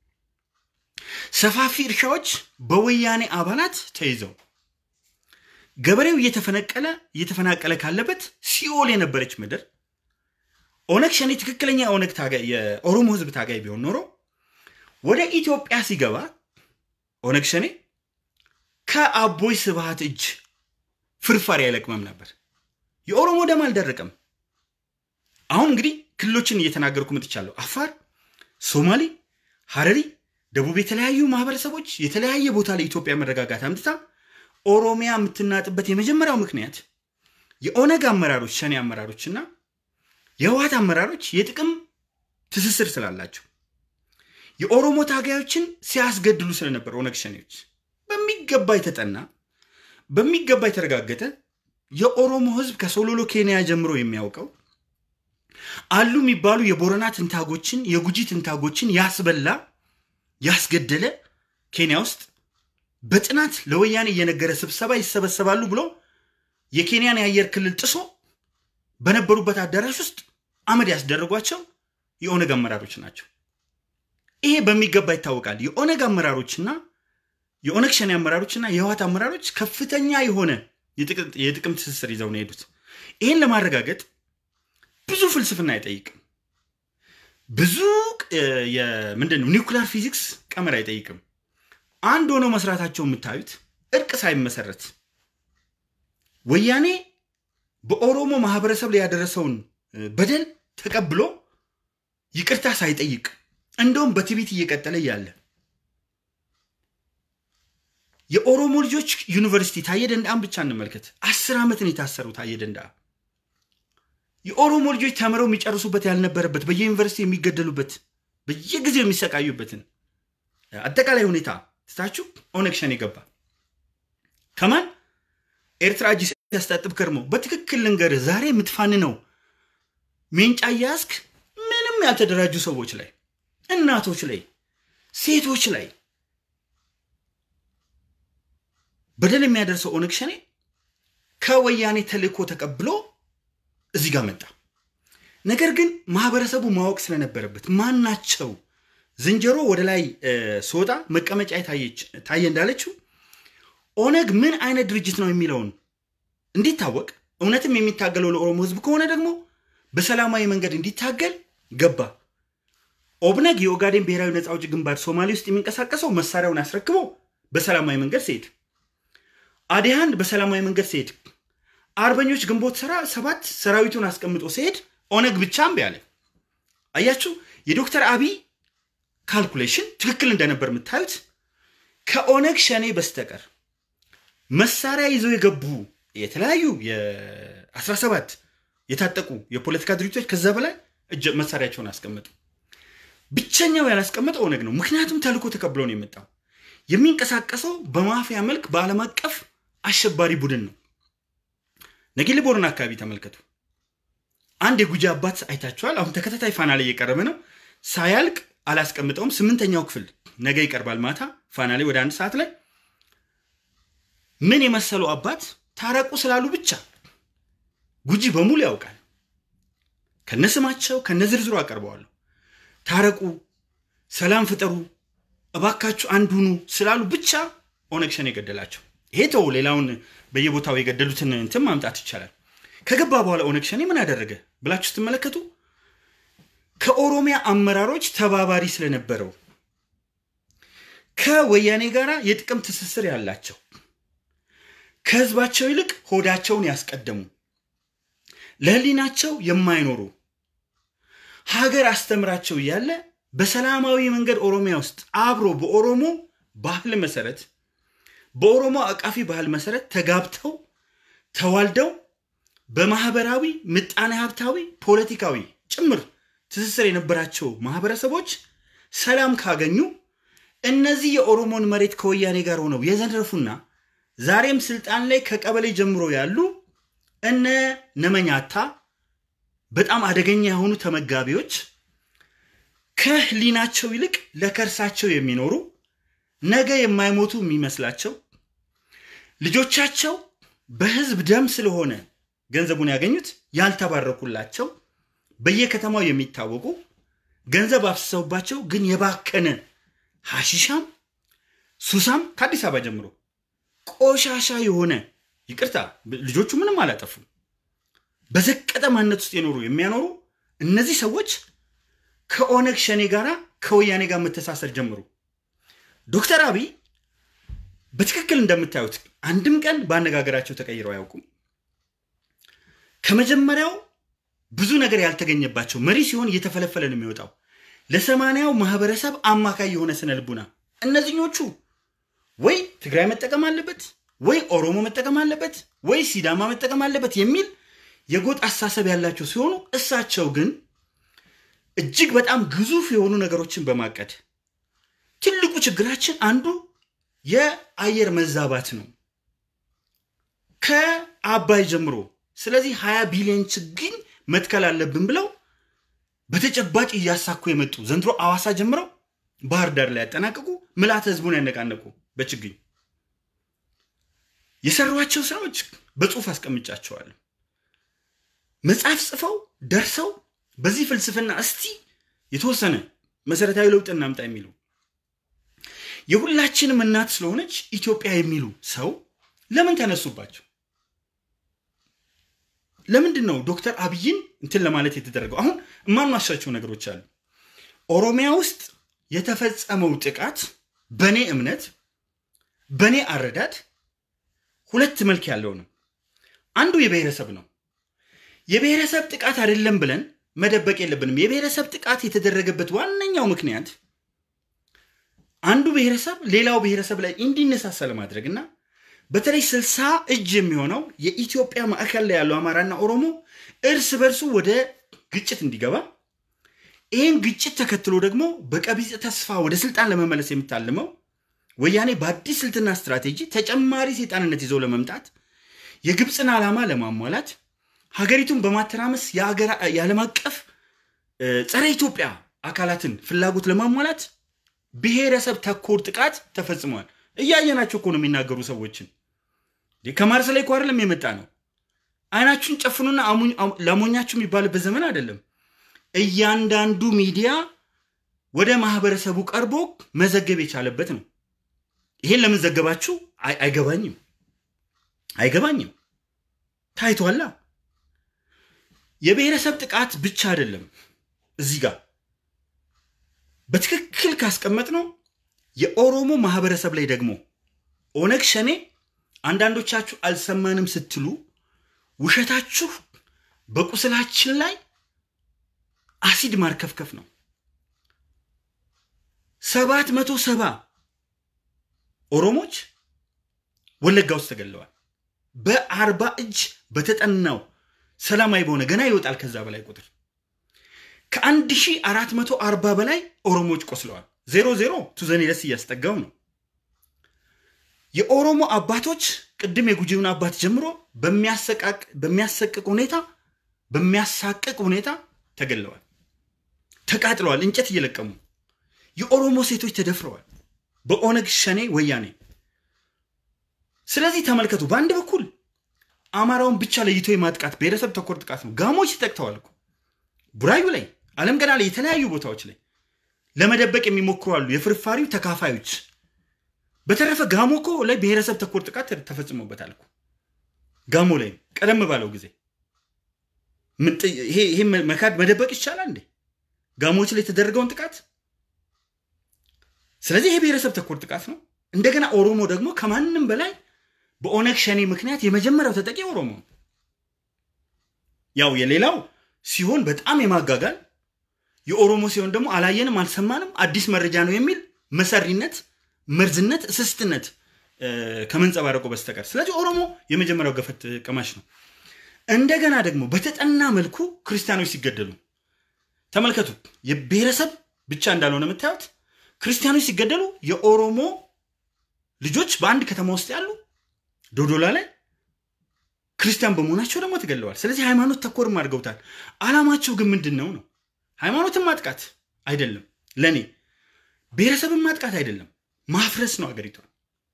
Speaker 1: ሰፋፊ እርሻዎች በወያኔ አባላት ተይዘው ገበሬው እየተፈነቀለ እየተፈናቀለ ካለበት ሲኦል የነበረች ምድር ኦነግ ሸኔ ትክክለኛ የኦነግ ታጋይ የኦሮሞ ህዝብ ታጋይ ቢሆን ኖሮ ወደ ኢትዮጵያ ሲገባ ኦነግ ሸኔ ከአቦይ ስብሃት እጅ ፍርፋሪ አይለቅመም ነበር። የኦሮሞ ደም አልደረቀም። አሁን እንግዲህ ክልሎችን እየተናገርኩ መጥቻለሁ። አፋር፣ ሶማሌ፣ ሀረሪ፣ ደቡብ የተለያዩ ማህበረሰቦች የተለያየ ቦታ ላይ ኢትዮጵያ መረጋጋት አምጥታ ኦሮሚያ የምትናጥበት የመጀመሪያው ምክንያት የኦነግ አመራሮች ሸኔ አመራሮችና የህወሀት አመራሮች የጥቅም ትስስር ስላላቸው የኦሮሞ ታጋዮችን ሲያስገድሉ ስለነበር ኦነግ ሸኔዎች በሚገባ የተጠና በሚገባ የተረጋገጠ የኦሮሞ ህዝብ ከሶሎሎ ኬንያ ጀምሮ የሚያውቀው አሉ የሚባሉ የቦረና ትንታጎችን የጉጂ ትንታጎችን ያስበላ ያስገደለ ኬንያ ውስጥ በጥናት ለወያኔ እየነገረ ስብሰባ ይሰበሰባሉ ብሎ የኬንያን የአየር ክልል ጥሶ በነበሩበት አዳራሽ ውስጥ አመድ ያስደረጓቸው የኦነግ አመራሮች ናቸው። ይሄ በሚገባ ይታወቃል። የኦነግ አመራሮችና የኦነግ ሸኔ አመራሮችና የህወሓት አመራሮች ከፍተኛ የሆነ የጥቅም ትስስር ይዘው ነው የሄዱት። ይህን ለማረጋገጥ ብዙ ፍልስፍና አይጠይቅም። ብዙ ምንድን ነው ኒውክሊር ፊዚክስ ቀመር አይጠይቅም። አንድ ሆነው መስራታቸው የምታዩት እርቅ ሳይመሰረት ወያኔ በኦሮሞ ማህበረሰብ ላይ ያደረሰውን በደል ተቀብሎ ይቅርታ ሳይጠይቅ እንደውም በትዕቢት እየቀጠለ እያለ የኦሮሞ ልጆች ዩኒቨርሲቲ ታየ ደንዳን ብቻ እንመልከት። አስር ዓመትን የታሰሩ ታየ ደንዳ የኦሮሞ ልጆች ተምረው የሚጨርሱበት ያልነበረበት በየዩኒቨርሲቲ የሚገደሉበት በየጊዜው የሚሰቃዩበትን አጠቃላይ ሁኔታ ትታችሁ ኦነግ ሸኔ ገባ። ከማን ኤርትራ እጅ ሲያስታጥብ ከርሞ በትክክል ልንገርህ፣ ዛሬ የምትፋን ነው ሜንጫ እያያዝክ ምንም ያልተደራጁ ሰዎች ላይ፣ እናቶች ላይ፣ ሴቶች ላይ በደል የሚያደርሰው ኦነግ ሸኔ ከወያኔ ተልእኮ ተቀብሎ እዚህ ጋር መጣ። ነገር ግን ማህበረሰቡ ማወቅ ስለነበረበት ማን ናቸው ዝንጀሮ ወደ ላይ ስወጣ መቀመጫ ታየ እንዳለችው ኦነግ ምን አይነት ድርጅት ነው የሚለውን እንዲታወቅ እውነትም የሚታገለው ለኦሮሞ ህዝብ ከሆነ ደግሞ በሰላማዊ መንገድ እንዲታገል ገባ። ኦብነግ የኦጋዴን ብሔራዊ ነፃ አውጪ ግንባር ሶማሌ ውስጥ የሚንቀሳቀሰው መሳሪያውን አስረክቦ በሰላማዊ መንገድ ሲሄድ፣ አዲሃን በሰላማዊ መንገድ ሲሄድ፣ አርበኞች ግንቦት ሰራ ሰባት ሰራዊቱን አስቀምጦ ሲሄድ ኦነግ ብቻ እምቢ አለ። አያችሁ የዶክተር አብይ ካልኩሌሽን ትክክል እንደነበር የምታዩት ከኦነግ ሸኔ በስተቀር መሳሪያ ይዘው የገቡ የተለያዩ የ17 የታጠቁ የፖለቲካ ድርጅቶች ከዛ በላይ እጅ መሳሪያቸውን አስቀመጡ። ብቸኛው ያላስቀመጠ ኦነግ ነው። ምክንያቱም ተልእኮ ተቀብሎ ነው የመጣው። የሚንቀሳቀሰው በማፊያ መልክ በዓለም አቀፍ አሸባሪ ቡድን ነው። ነጌሌ ቦረና አካባቢ ተመልከቱ። አንድ የጉጂ አባት አይታችኋል። አሁን ተከታታይ ፋና ላይ እየቀረበ ነው። ሳያልቅ አላስቀምጠውም። ስምንተኛው ክፍል ነገ ይቀርባል። ማታ ፋና ላይ ወደ አንድ ሰዓት ላይ ምን የመሰሉ አባት ታረቁ ስላሉ ብቻ ጉጂ በሙሉ ያውቃል። ከነስማቸው ከነዝርዝሩ አቀርበዋለሁ። ታረቁ፣ ሰላም ፍጠሩ፣ እባካችሁ አንድ ሁኑ ስላሉ ብቻ ኦነግ ሸኔ የገደላቸው። ይሄ ተው፣ ሌላውን በየቦታው የገደሉትን እንትን ማምጣት ይቻላል። ከገባ በኋላ ኦነግ ሸኔ ምን አደረገ ብላችሁ ስትመለከቱ ከኦሮሚያ አመራሮች ተባባሪ ስለነበረው ከወያኔ ጋር የጥቅም ትስስር ያላቸው ከህዝባቸው ይልቅ ሆዳቸውን ያስቀደሙ ለህሊናቸው የማይኖሩ ሀገር አስተምራቸው እያለ በሰላማዊ መንገድ ኦሮሚያ ውስጥ አብሮ በኦሮሞ ባህል መሰረት በኦሮሞ አቃፊ ባህል መሰረት ተጋብተው ተዋልደው በማህበራዊ ምጣኔ ሀብታዊ ፖለቲካዊ ጭምር ትስስር የነበራቸው ማህበረሰቦች ሰላም ካገኙ እነዚህ የኦሮሞን መሬት ከወያኔ ጋር ሆነው የዘረፉና ዛሬም ስልጣን ላይ ከቀበሌ ጀምሮ ያሉ እነ ነመኛታ በጣም አደገኛ የሆኑ ተመጋቢዎች ከህሊናቸው ይልቅ ለከርሳቸው የሚኖሩ ነገ የማይሞቱ የሚመስላቸው ልጆቻቸው በህዝብ ደም ስለሆነ ገንዘቡን ያገኙት ያልተባረኩላቸው በየከተማው የሚታወቁ ገንዘብ አፍስሰውባቸው ግን የባከነ ሐሺሻም ሱሳም ከአዲስ አበባ ጀምሮ ቆሻሻ የሆነ ይቅርታ ልጆቹ ምንም አላጠፉም። በዘቀጠ ማንነት ውስጥ የኖሩ የሚያኖሩ እነዚህ ሰዎች ከኦነግ ሸኔ ጋር ከወያኔ ጋር መተሳሰር ጀምሩ። ዶክተር አብይ በትክክል እንደምታዩት አንድም ቀን በአነጋገራቸው ተቀይረው አያውቁም። ከመጀመሪያው ብዙ ነገር ያልተገኘባቸው መሪ ሲሆን እየተፈለፈለ ነው የሚወጣው። ለሰማንያው ማህበረሰብ አማካይ የሆነ ስነ ልቡና እነዚህኞቹ ወይ ትግራይ መጠቀም አለበት ወይ ኦሮሞ መጠቀም አለበት ወይ ሲዳማ መጠቀም አለበት የሚል የጎጥ አስተሳሰብ ያላቸው ሲሆኑ እሳቸው ግን እጅግ በጣም ግዙፍ የሆኑ ነገሮችን በማቀድ ትልቁ ችግራችን አንዱ የአየር መዛባት ነው ከአባይ ጀምሮ። ስለዚህ ሀያ ቢሊዮን ችግኝ መትከል አለብን ብለው በተጨባጭ እያሳኩ የመጡ ዘንድሮ አዋሳ ጀምረው ባህር ዳር ላይ ያጠናቀቁ ምልዓተ ህዝቡን ያነቃነቁ በችግኝ የሰሯቸው ስራዎች በጽሁፍ አስቀምጫቸዋለሁ። መጽሐፍ ጽፈው ደርሰው በዚህ ፍልስፍና እስቲ የተወሰነ መሰረታዊ ለውጥ እናምጣ የሚሉ የሁላችንም እናት ስለሆነች ኢትዮጵያ የሚሉ ሰው ለምን ተነሱባቸው? ለምንድን ነው ዶክተር አብይን እንትን ለማለት የተደረገው? አሁን የማንዋሻቸው ነገሮች አሉ። ኦሮሚያ ውስጥ የተፈጸመው ጥቃት በእኔ እምነት በእኔ አረዳድ ሁለት መልክ ያለው ነው። አንዱ የብሔረሰብ ነው። የብሔረሰብ ጥቃት አይደለም ብለን መደበቅ የለብንም። የብሔረሰብ ጥቃት የተደረገበት ዋነኛው ምክንያት አንዱ ብሔረሰብ ሌላው ብሔረሰብ ላይ እንዲነሳሳ ለማድረግ እና በተለይ ስልሳ እጅ የሚሆነው የኢትዮጵያ ማዕከል ላይ ያለው አማራና ኦሮሞ እርስ በርሱ ወደ ግጭት እንዲገባ ይህን ግጭት ተከትሎ ደግሞ በቀቢጸ ተስፋ ወደ ስልጣን ለመመለስ የምታልመው ወያኔ በአዲስ ስልትና ስትራቴጂ ተጨማሪ ሴጣንነት ይዘው ለመምጣት የግብፅን ዓላማ ለማሟላት ሀገሪቱን በማተራመስ የዓለም አቀፍ ጸረ ኢትዮጵያ አካላትን ፍላጎት ለማሟላት ብሔረሰብ ተኮር ጥቃት ተፈጽሟል። እያየናቸው እኮ ነው የሚናገሩ ሰዎችን። ከማርስ ላይ እኮ አይደለም የመጣ ነው። አይናችሁን ጨፍኑና ላሞኛችሁ የሚባልበት ዘመን አይደለም። እያንዳንዱ ሚዲያ ወደ ማህበረሰቡ ቀርቦ መዘገብ የቻለበት ነው። ይሄን ለምን ዘገባችሁ? አይገባኝም፣ አይገባኝም። ታይቷላ። የብሔረሰብ ጥቃት ብቻ አይደለም እዚህ ጋር በትክክል ካስቀመጥ ነው የኦሮሞ ማህበረሰብ ላይ ደግሞ ኦነግ ሸኔ አንዳንዶቻችሁ አልሰማንም ስትሉ ውሸታችሁ በቁስላችን ላይ አሲድ ማርከፍከፍ ነው። ሰባት መቶ ሰባ ኦሮሞች ወለጋ ውስጥ ተገለዋል። በአርባ እጅ በተጠናው ሰላማዊ በሆነ ገና ይወጣል ከዛ በላይ ቁጥር ከአንድ ሺህ አራት መቶ አርባ በላይ ኦሮሞዎች ቆስለዋል። ዜሮ ዜሮ ቱዘኔ ደስ እያስጠጋው ነው። የኦሮሞ አባቶች ቅድም የጉጂውን አባት ጀምሮ በሚያሰቅቅ ሁኔታ በሚያሳቅቅ ሁኔታ ተገለዋል፣ ተቃጥለዋል፣ እንጨት እየለቀሙ የኦሮሞ ሴቶች ተደፍረዋል በኦነግ ሸኔ ወያኔ። ስለዚህ ተመልከቱ፣ በአንድ በኩል አማራውን ብቻ ለይቶ የማጥቃት ብሔረሰብ ተኮር ጥቃት ነው። ጋሞች ተጠቅተዋል እኮ ቡራዩ ላይ አለም ገና ላይ የተለያዩ ቦታዎች ላይ ለመደበቅ የሚሞክሩ አሉ፣ የፍርፋሪው ተካፋዮች። በተረፈ ጋሞ እኮ ላይ ብሔረሰብ ተኮር ጥቃት ተፈጽሞበታል እኮ ጋሞ ላይ ቀደም ባለው ጊዜ። ይሄ መካድ መደበቅ ይቻላል እንዴ? ጋሞች ላይ የተደረገውን ጥቃት። ስለዚህ ይሄ ብሔረሰብ ተኮር ጥቃት ነው። እንደገና ኦሮሞ ደግሞ ከማንም በላይ በኦነግ ሸኔ ምክንያት የመጀመሪያው ተጠቂ ኦሮሞ ነው። ያው የሌላው ሲሆን በጣም የማጋጋል የኦሮሞ ሲሆን ደግሞ አላየንም፣ አልሰማንም፣ አዲስ መረጃ ነው የሚል መሰሪነት፣ መርዝነት፣ እስስትነት ከመንጸባረቁ በስተቀር ስለዚህ ኦሮሞ የመጀመሪያው ገፈት ቀማሽ ነው። እንደገና ደግሞ በተጠና መልኩ ክርስቲያኖች ሲገደሉ ተመልከቱ። የብሔረሰብ ብቻ እንዳልሆነ የምታዩት ክርስቲያኖች ሲገደሉ የኦሮሞ ልጆች በአንድ ከተማ ውስጥ ያሉ ዶዶላ ላይ ክርስቲያን በመሆናቸው ደግሞ ተገለዋል። ስለዚህ ሃይማኖት ተኮርም አድርገውታል። አላማቸው ግን ምንድን ነው ነው? ሃይማኖትን ማጥቃት፣ አይደለም። ለእኔ ብሔረሰብን ማጥቃት አይደለም፣ ማፍረስ ነው አገሪቷን።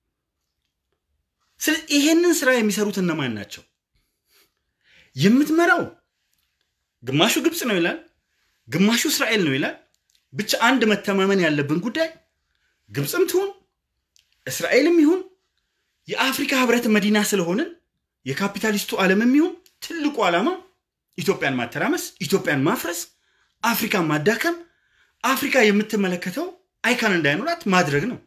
Speaker 1: ስለዚህ ይሄንን ስራ የሚሰሩት እነማን ናቸው? የምትመራው ግማሹ ግብፅ ነው ይላል፣ ግማሹ እስራኤል ነው ይላል። ብቻ አንድ መተማመን ያለብን ጉዳይ ግብፅም ትሁን እስራኤልም ይሁን የአፍሪካ ህብረት መዲና ስለሆንን የካፒታሊስቱ ዓለምም ይሁን ትልቁ ዓላማ ኢትዮጵያን ማተራመስ፣ ኢትዮጵያን ማፍረስ፣ አፍሪካን ማዳከም፣ አፍሪካ የምትመለከተው አይካን እንዳይኖራት ማድረግ ነው።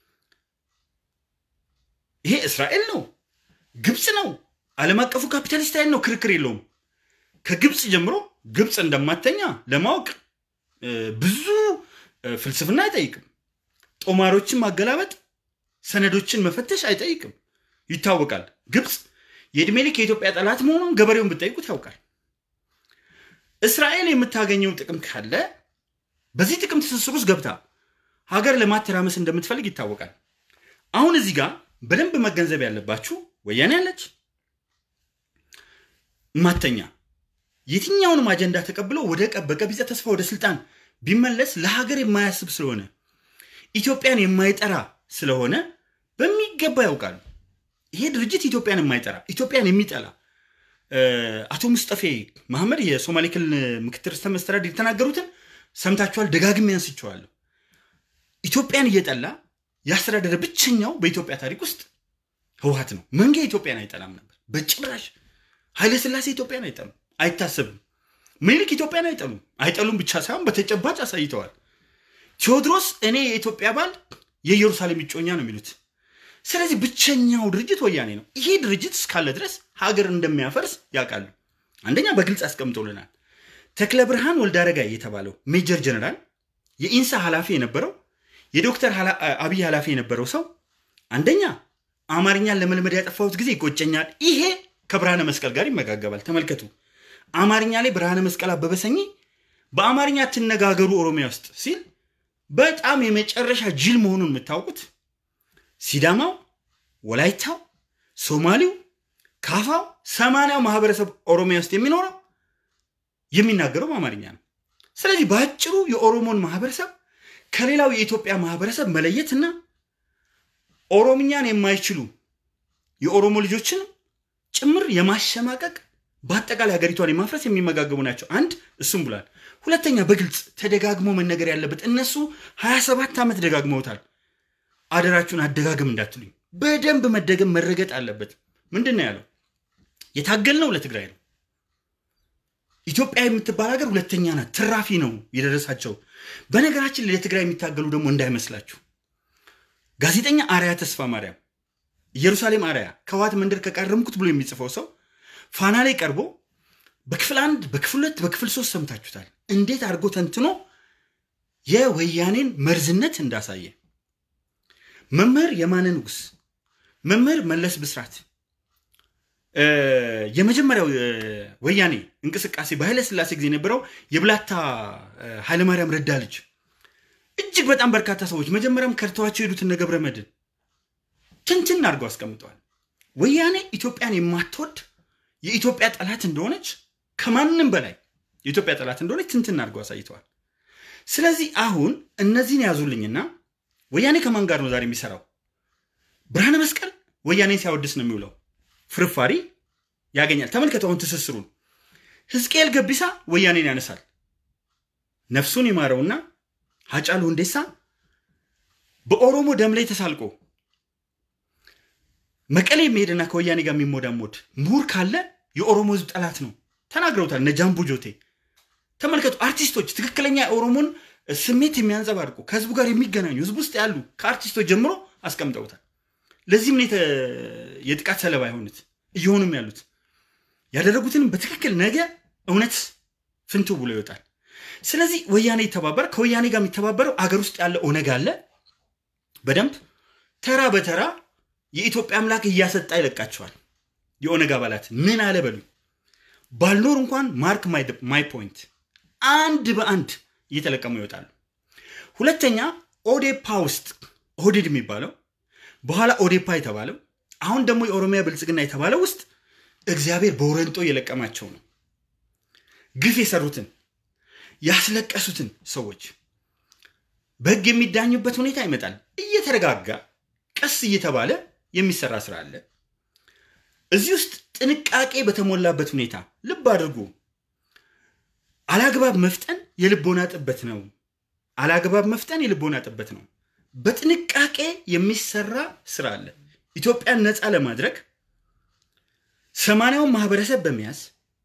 Speaker 1: ይሄ እስራኤል ነው፣ ግብፅ ነው፣ ዓለም አቀፉ ካፒታሊስት ኃይል ነው። ክርክር የለውም። ከግብፅ ጀምሮ ግብፅ እንደማተኛ ለማወቅ ብዙ ፍልስፍና አይጠይቅም። ጦማሮችን ማገላበጥ፣ ሰነዶችን መፈተሽ አይጠይቅም። ይታወቃል። ግብፅ የዕድሜ ልክ የኢትዮጵያ ጠላት መሆኗን ገበሬውን ብትጠይቁት ያውቃል። እስራኤል የምታገኘው ጥቅም ካለ በዚህ ጥቅም ትስስር ውስጥ ገብታ ሀገር ለማተራመስ እንደምትፈልግ ይታወቃል። አሁን እዚህ ጋር በደንብ መገንዘብ ያለባችሁ ወያኔ ያለች ማተኛ የትኛውንም አጀንዳ ተቀብሎ ወደ በቀቢጸ ተስፋ ወደ ስልጣን ቢመለስ ለሀገር የማያስብ ስለሆነ ኢትዮጵያን የማይጠራ ስለሆነ በሚገባ ያውቃሉ። ይሄ ድርጅት ኢትዮጵያን የማይጠራ ኢትዮጵያን የሚጠላ አቶ ሙስጠፌ መሐመድ የሶማሌ ክልል ምክትል ርዕሰ መስተዳድር የተናገሩትን ሰምታችኋል። ደጋግሜ አንስቼዋለሁ። ኢትዮጵያን እየጠላ ያስተዳደረ ብቸኛው በኢትዮጵያ ታሪክ ውስጥ ህወሓት ነው። መንጌ ኢትዮጵያን አይጠላም ነበር በጭራሽ። ኃይለስላሴ ኢትዮጵያን አይጠሉም፣ አይታሰብም። ምኒልክ ኢትዮጵያን አይጠሉም፣ አይጠሉም ብቻ ሳይሆን በተጨባጭ አሳይተዋል። ቴዎድሮስ እኔ የኢትዮጵያ ባል የኢየሩሳሌም እጮኛ ነው የሚሉት። ስለዚህ ብቸኛው ድርጅት ወያኔ ነው። ይሄ ድርጅት እስካለ ድረስ ሀገር እንደሚያፈርስ ያውቃሉ። አንደኛ በግልጽ አስቀምጦልናል። ተክለ ብርሃን ወልዳረጋይ የተባለው ሜጀር ጀነራል የኢንሳ ኃላፊ የነበረው የዶክተር አብይ ኃላፊ የነበረው ሰው አንደኛ አማርኛን ለመልመድ ያጠፋሁት ጊዜ ይቆጨኛል። ይሄ ከብርሃነ መስቀል ጋር ይመጋገባል። ተመልከቱ። አማርኛ ላይ ብርሃነ መስቀል አበበ ሰኚ በአማርኛ ትነጋገሩ ኦሮሚያ ውስጥ ሲል በጣም የመጨረሻ ጅል መሆኑን የምታውቁት ሲዳማው፣ ወላይታው፣ ሶማሌው፣ ካፋው፣ ሰማንያው ማህበረሰብ ኦሮሚያ ውስጥ የሚኖረው የሚናገረው በአማርኛ ነው። ስለዚህ በአጭሩ የኦሮሞን ማህበረሰብ ከሌላው የኢትዮጵያ ማህበረሰብ መለየትና ኦሮምኛን የማይችሉ የኦሮሞ ልጆችን ጭምር የማሸማቀቅ በአጠቃላይ ሀገሪቷን የማፍረስ የሚመጋገቡ ናቸው። አንድ እሱም ብሏል። ሁለተኛ በግልጽ ተደጋግሞ መነገር ያለበት እነሱ 27 ዓመት ደጋግመውታል። አደራችሁን አደጋግም እንዳትሉኝ፣ በደንብ መደገም መረገጥ አለበት። ምንድን ነው ያለው? የታገልነው ለትግራይ ነው። ኢትዮጵያ የምትባል ሀገር ሁለተኛ ናት። ትራፊ ነው የደረሳቸው። በነገራችን ላይ ለትግራይ የሚታገሉ ደግሞ እንዳይመስላችሁ ጋዜጠኛ አርያ ተስፋ ማርያም ኢየሩሳሌም አርያ ከህወሓት መንደር ከቃረምኩት ብሎ የሚጽፈው ሰው ፋና ላይ ቀርቦ በክፍል አንድ በክፍል ሁለት በክፍል ሶስት ሰምታችሁታል። እንዴት አድርጎ ተንትኖ የወያኔን መርዝነት እንዳሳየ መምህር የማነ ንጉስ፣ መምህር መለስ ብስራት የመጀመሪያው ወያኔ እንቅስቃሴ በኃይለ ስላሴ ጊዜ የነበረው የብላታ ኃይለማርያም ረዳ ልጅ እጅግ በጣም በርካታ ሰዎች መጀመሪያም ከርተዋቸው የሄዱትን ገብረ መድን ትንትን አድርገው አስቀምጠዋል። ወያኔ ኢትዮጵያን የማትወድ የኢትዮጵያ ጠላት እንደሆነች ከማንም በላይ የኢትዮጵያ ጠላት እንደሆነች ትንትን አድርገው አሳይተዋል። ስለዚህ አሁን እነዚህን ያዙልኝና ወያኔ ከማን ጋር ነው ዛሬ የሚሰራው? ብርሃነ መስቀል ወያኔን ሲያወድስ ነው የሚውለው። ፍርፋሪ ያገኛል። ተመልከቱ አሁን ትስስሩን። ሕዝቅኤል ገቢሳ ወያኔን ያነሳል። ነፍሱን ይማረውና ሀጫሉ ሁንዴሳ በኦሮሞ ደም ላይ ተሳልቆ መቀሌ የሚሄድና ከወያኔ ጋር የሚሞዳሞድ ምሁር ካለ የኦሮሞ ህዝብ ጠላት ነው ተናግረውታል። እነ ጃምቡ ጆቴ ተመልከቱ። አርቲስቶች ትክክለኛ የኦሮሞን ስሜት የሚያንጸባርቁ ከህዝቡ ጋር የሚገናኙ ህዝብ ውስጥ ያሉ ከአርቲስቶች ጀምሮ አስቀምጠውታል። ለዚህም ነው የጥቃት ሰለባ የሆኑት እየሆኑም ያሉት ያደረጉትንም በትክክል ነገ እውነት ፍንቱ ብሎ ይወጣል። ስለዚህ ወያኔ ይተባበር ከወያኔ ጋር የሚተባበረው አገር ውስጥ ያለ ኦነግ አለ። በደንብ ተራ በተራ የኢትዮጵያ አምላክ እያሰጣ ይለቃቸዋል። የኦነግ አባላት ምን አለ በሉኝ። ባልኖር እንኳን ማርክ ማይ ፖይንት አንድ በአንድ እየተለቀሙ ይወጣሉ። ሁለተኛ ኦዴፓ ውስጥ ኦህዴድ የሚባለው በኋላ ኦዴፓ የተባለው አሁን ደግሞ የኦሮሚያ ብልጽግና የተባለው ውስጥ እግዚአብሔር በወረንጦ እየለቀማቸው ነው። ግፍ የሰሩትን ያስለቀሱትን ሰዎች በህግ የሚዳኙበት ሁኔታ ይመጣል። እየተረጋጋ ቀስ እየተባለ የሚሰራ ስራ አለ። እዚህ ውስጥ ጥንቃቄ በተሞላበት ሁኔታ ልብ አድርጉ። አላግባብ መፍጠን የልቦና ጥበት ነው። አላግባብ መፍጠን የልቦና ጥበት ነው። በጥንቃቄ የሚሰራ ስራ አለ። ኢትዮጵያን ነፃ ለማድረግ ሰማንያውን ማህበረሰብ በመያዝ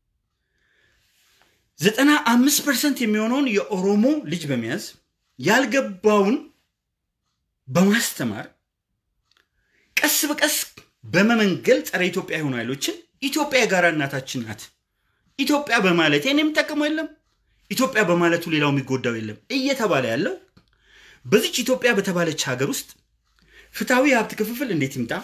Speaker 1: ዘጠና አምስት ፐርሰንት የሚሆነውን የኦሮሞ ልጅ በመያዝ ያልገባውን በማስተማር ቀስ በቀስ በመመንገል ጸረ ኢትዮጵያ የሆኑ ኃይሎችን ኢትዮጵያ የጋራ እናታችን ናት፣ ኢትዮጵያ በማለት እኔ የሚጠቀመው የለም፣ ኢትዮጵያ በማለቱ ሌላው የሚጎዳው የለም እየተባለ ያለው በዚች ኢትዮጵያ በተባለች ሀገር ውስጥ ፍትሐዊ የሀብት ክፍፍል እንዴት ይምጣ፣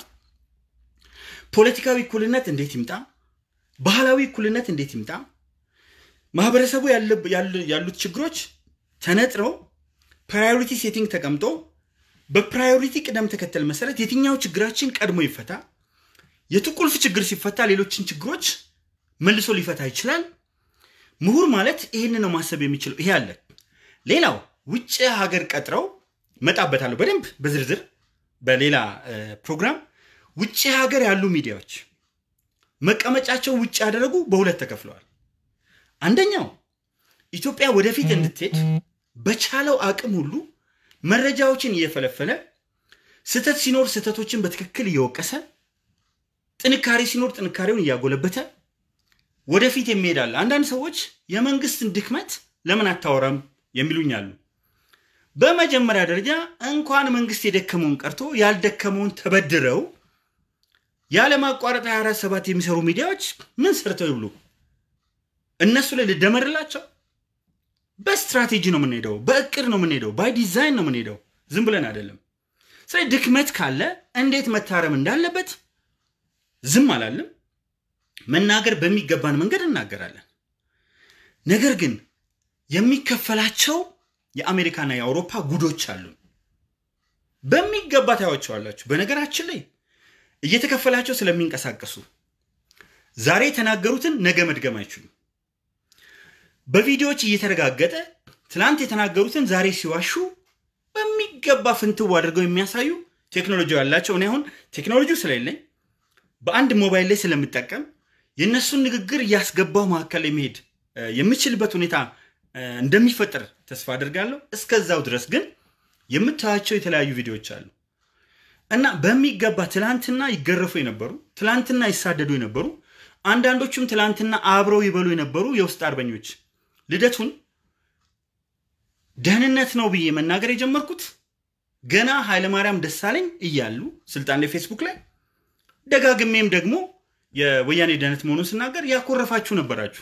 Speaker 1: ፖለቲካዊ እኩልነት እንዴት ይምጣ፣ ባህላዊ እኩልነት እንዴት ይምጣ፣ ማህበረሰቡ ያሉት ችግሮች ተነጥረው ፕራዮሪቲ ሴቲንግ ተቀምጦ በፕራዮሪቲ ቅደም ተከተል መሰረት የትኛው ችግራችን ቀድሞ ይፈታ፣ የቱ ቁልፍ ችግር ሲፈታ ሌሎችን ችግሮች መልሶ ሊፈታ ይችላል። ምሁር ማለት ይህን ነው ማሰብ የሚችለው። ይሄ አለ። ሌላው ውጭ ሀገር ቀጥረው መጣበታለሁ በደንብ በዝርዝር በሌላ ፕሮግራም። ውጭ ሀገር ያሉ ሚዲያዎች መቀመጫቸው ውጭ ያደረጉ በሁለት ተከፍለዋል። አንደኛው ኢትዮጵያ ወደፊት እንድትሄድ በቻለው አቅም ሁሉ መረጃዎችን እየፈለፈለ ስህተት ሲኖር ስህተቶችን በትክክል እየወቀሰ ጥንካሬ ሲኖር ጥንካሬውን እያጎለበተ ወደፊት የሚሄዳል። አንዳንድ ሰዎች የመንግስትን ድክመት ለምን አታወራም የሚሉኝ አሉ። በመጀመሪያ ደረጃ እንኳን መንግስት የደከመውን ቀርቶ ያልደከመውን ተበድረው ያለማቋረጥ 24 ሰባት የሚሰሩ ሚዲያዎች ምን ሰርተው ይብሉ? እነሱ ላይ ልደመርላቸው? በስትራቴጂ ነው የምንሄደው፣ በእቅድ ነው የምንሄደው፣ ባይ ዲዛይን ነው የምንሄደው፣ ዝም ብለን አይደለም። ስለዚህ ድክመት ካለ እንዴት መታረም እንዳለበት ዝም አላለም። መናገር በሚገባን መንገድ እናገራለን። ነገር ግን የሚከፈላቸው የአሜሪካና የአውሮፓ ጉዶች አሉ። በሚገባ ታያቸዋላችሁ። በነገራችን ላይ እየተከፈላቸው ስለሚንቀሳቀሱ ዛሬ የተናገሩትን ነገ መድገም አይችሉም። በቪዲዮዎች እየተረጋገጠ ትናንት የተናገሩትን ዛሬ ሲዋሹ በሚገባ ፍንትው አድርገው የሚያሳዩ ቴክኖሎጂ ያላቸው እኔ አሁን ቴክኖሎጂው ስለሌለኝ በአንድ ሞባይል ላይ ስለምጠቀም የእነሱን ንግግር እያስገባው መካከል ላይ መሄድ የምችልበት ሁኔታ እንደሚፈጠር ተስፋ አድርጋለሁ። እስከዛው ድረስ ግን የምታያቸው የተለያዩ ቪዲዮዎች አሉ እና በሚገባ ትላንትና ይገረፉ የነበሩ ትላንትና ይሳደዱ የነበሩ አንዳንዶቹም ትላንትና አብረው ይበሉ የነበሩ የውስጥ አርበኞች ልደቱን ደህንነት ነው ብዬ መናገር የጀመርኩት ገና ኃይለማርያም ደሳለኝ እያሉ ስልጣን ላይ ፌስቡክ ላይ ደጋግሜም ደግሞ የወያኔ ደህንነት መሆኑን ስናገር ያኮረፋችሁ ነበራችሁ።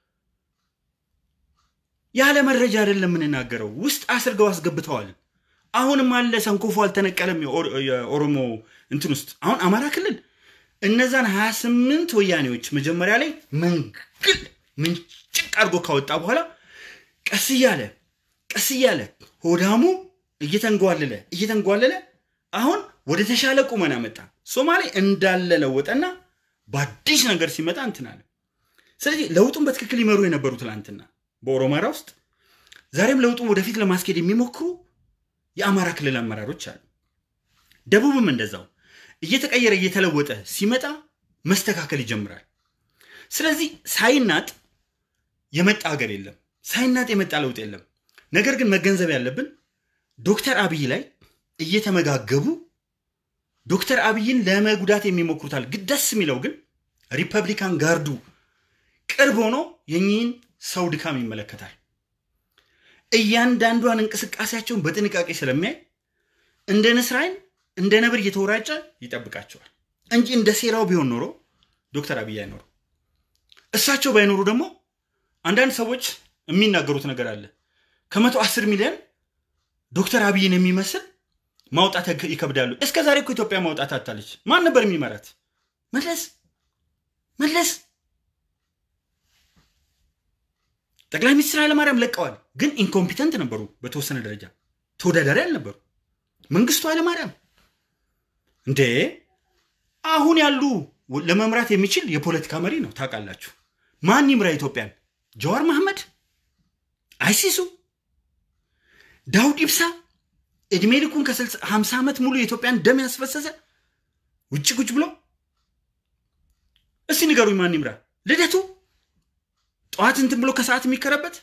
Speaker 1: ያለ መረጃ አይደለም የምንናገረው፣ ውስጥ አስርገው አስገብተዋል። አሁንም አለ ሰንኮፎ አልተነቀለም። የኦሮሞ እንትን ውስጥ አሁን አማራ ክልል እነዛን 28 ወያኔዎች መጀመሪያ ላይ መንግል ምንጭቅ አድርጎ ካወጣ በኋላ ቀስ እያለ ቀስ እያለ ሆዳሙ እየተንጓለለ እየተንጓለለ አሁን ወደ ተሻለ ቁመና መጣ። ሶማሌ እንዳለ ለወጠና በአዲስ ነገር ሲመጣ እንትን አለ። ስለዚህ ለውጡን በትክክል ይመሩ የነበሩ ትላንትና በኦሮማራ ውስጥ ዛሬም ለውጡን ወደፊት ለማስኬድ የሚሞክሩ የአማራ ክልል አመራሮች አሉ። ደቡብም እንደዛው እየተቀየረ እየተለወጠ ሲመጣ መስተካከል ይጀምራል። ስለዚህ ሳይናጥ የመጣ ሀገር የለም፣ ሳይናጥ የመጣ ለውጥ የለም። ነገር ግን መገንዘብ ያለብን ዶክተር አብይ ላይ እየተመጋገቡ ዶክተር አብይን ለመጉዳት የሚሞክሩታል። ደስ የሚለው ግን ሪፐብሊካን ጋርዱ ቅርብ ሆኖ የኚህን ሰው ድካም ይመለከታል። እያንዳንዷን እንቅስቃሴያቸውን በጥንቃቄ ስለሚያይ እንደ ንስር ዓይን እንደ ነብር እየተወራጨ ይጠብቃቸዋል እንጂ እንደ ሴራው ቢሆን ኖሮ ዶክተር አብይ አይኖሩ። እሳቸው ባይኖሩ ደግሞ አንዳንድ ሰዎች የሚናገሩት ነገር አለ። ከመቶ አስር ሚሊዮን ዶክተር አብይን የሚመስል ማውጣት ይከብዳሉ። እስከ ዛሬ እኮ ኢትዮጵያ ማውጣት አታለች። ማን ነበር የሚመራት? መለስ መለስ ጠቅላይ ሚኒስትር ኃይለማርያም ለቀዋል፣ ግን ኢንኮምፒተንት ነበሩ። በተወሰነ ደረጃ ተወዳዳሪ አልነበሩ። መንግስቱ ኃይለማርያም እንዴ አሁን ያሉ ለመምራት የሚችል የፖለቲካ መሪ ነው። ታውቃላችሁ። ማን ይምራ ኢትዮጵያን? ጀዋር መሐመድ፣ አይሲሱ፣ ዳውድ ኢብሳ እድሜ ልኩን ከ50 ዓመት ሙሉ የኢትዮጵያን ደም ያስፈሰሰ ውጭ ቁጭ ብሎ እስቲ ንገሩኝ፣ ማን ይምራ? ልደቱ ጠዋት እንትን ብሎ ከሰዓት የሚከረበት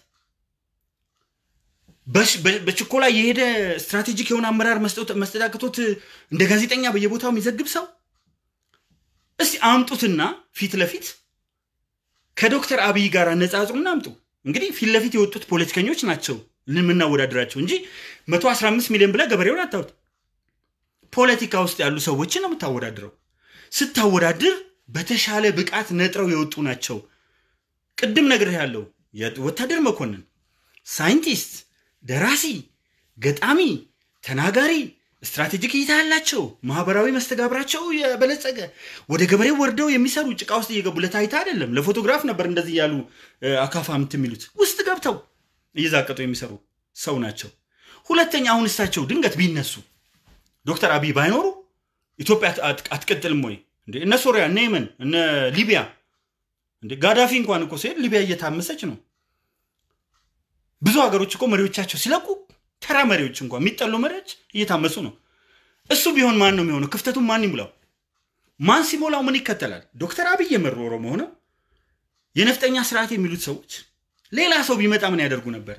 Speaker 1: በችኮላ የሄደ ስትራቴጂክ የሆነ አመራር መስጠት አቅቶት እንደ ጋዜጠኛ በየቦታው የሚዘግብ ሰው እስቲ አምጡትና ፊት ለፊት ከዶክተር አብይ ጋር አነጻጽሩና አምጡ። እንግዲህ ፊት ለፊት የወጡት ፖለቲከኞች ናቸው የምናወዳድራቸው እንጂ 115 ሚሊዮን ብለህ ገበሬውን አታውጥ። ፖለቲካ ውስጥ ያሉ ሰዎችን ነው የምታወዳድረው። ስታወዳድር በተሻለ ብቃት ነጥረው የወጡ ናቸው። ቅድም ነግሬህ ያለው ወታደር መኮንን፣ ሳይንቲስት፣ ደራሲ፣ ገጣሚ፣ ተናጋሪ፣ ስትራቴጂክ እይታ ያላቸው ማህበራዊ መስተጋብራቸው የበለጸገ ወደ ገበሬው ወርደው የሚሰሩ ጭቃ ውስጥ እየገቡ ለታይታ አይደለም ለፎቶግራፍ ነበር እንደዚህ ያሉ አካፋ ምት የሚሉት ውስጥ ገብተው እየዛቀጡ የሚሰሩ ሰው ናቸው። ሁለተኛ አሁን እሳቸው ድንገት ቢነሱ ዶክተር አብይ ባይኖሩ ኢትዮጵያ አትቀጥልም ወይ? እነ ሶሪያ፣ እነ የመን፣ እነ ሊቢያ እንደ ጋዳፊ እንኳን እኮ ሲሄድ ሊቢያ እየታመሰች ነው። ብዙ ሀገሮች እኮ መሪዎቻቸው ሲለቁ ተራ መሪዎች እንኳን የሚጠሉ መሪዎች እየታመሱ ነው። እሱ ቢሆን ማን ነው የሚሆነው? ክፍተቱን ማን ይሙላው? ማን ሲሞላው ምን ይከተላል? ዶክተር አብይ የመሩ ኦሮሞ ሆነው የነፍጠኛ ስርዓት የሚሉት ሰዎች ሌላ ሰው ቢመጣ ምን ያደርጉ ነበረ?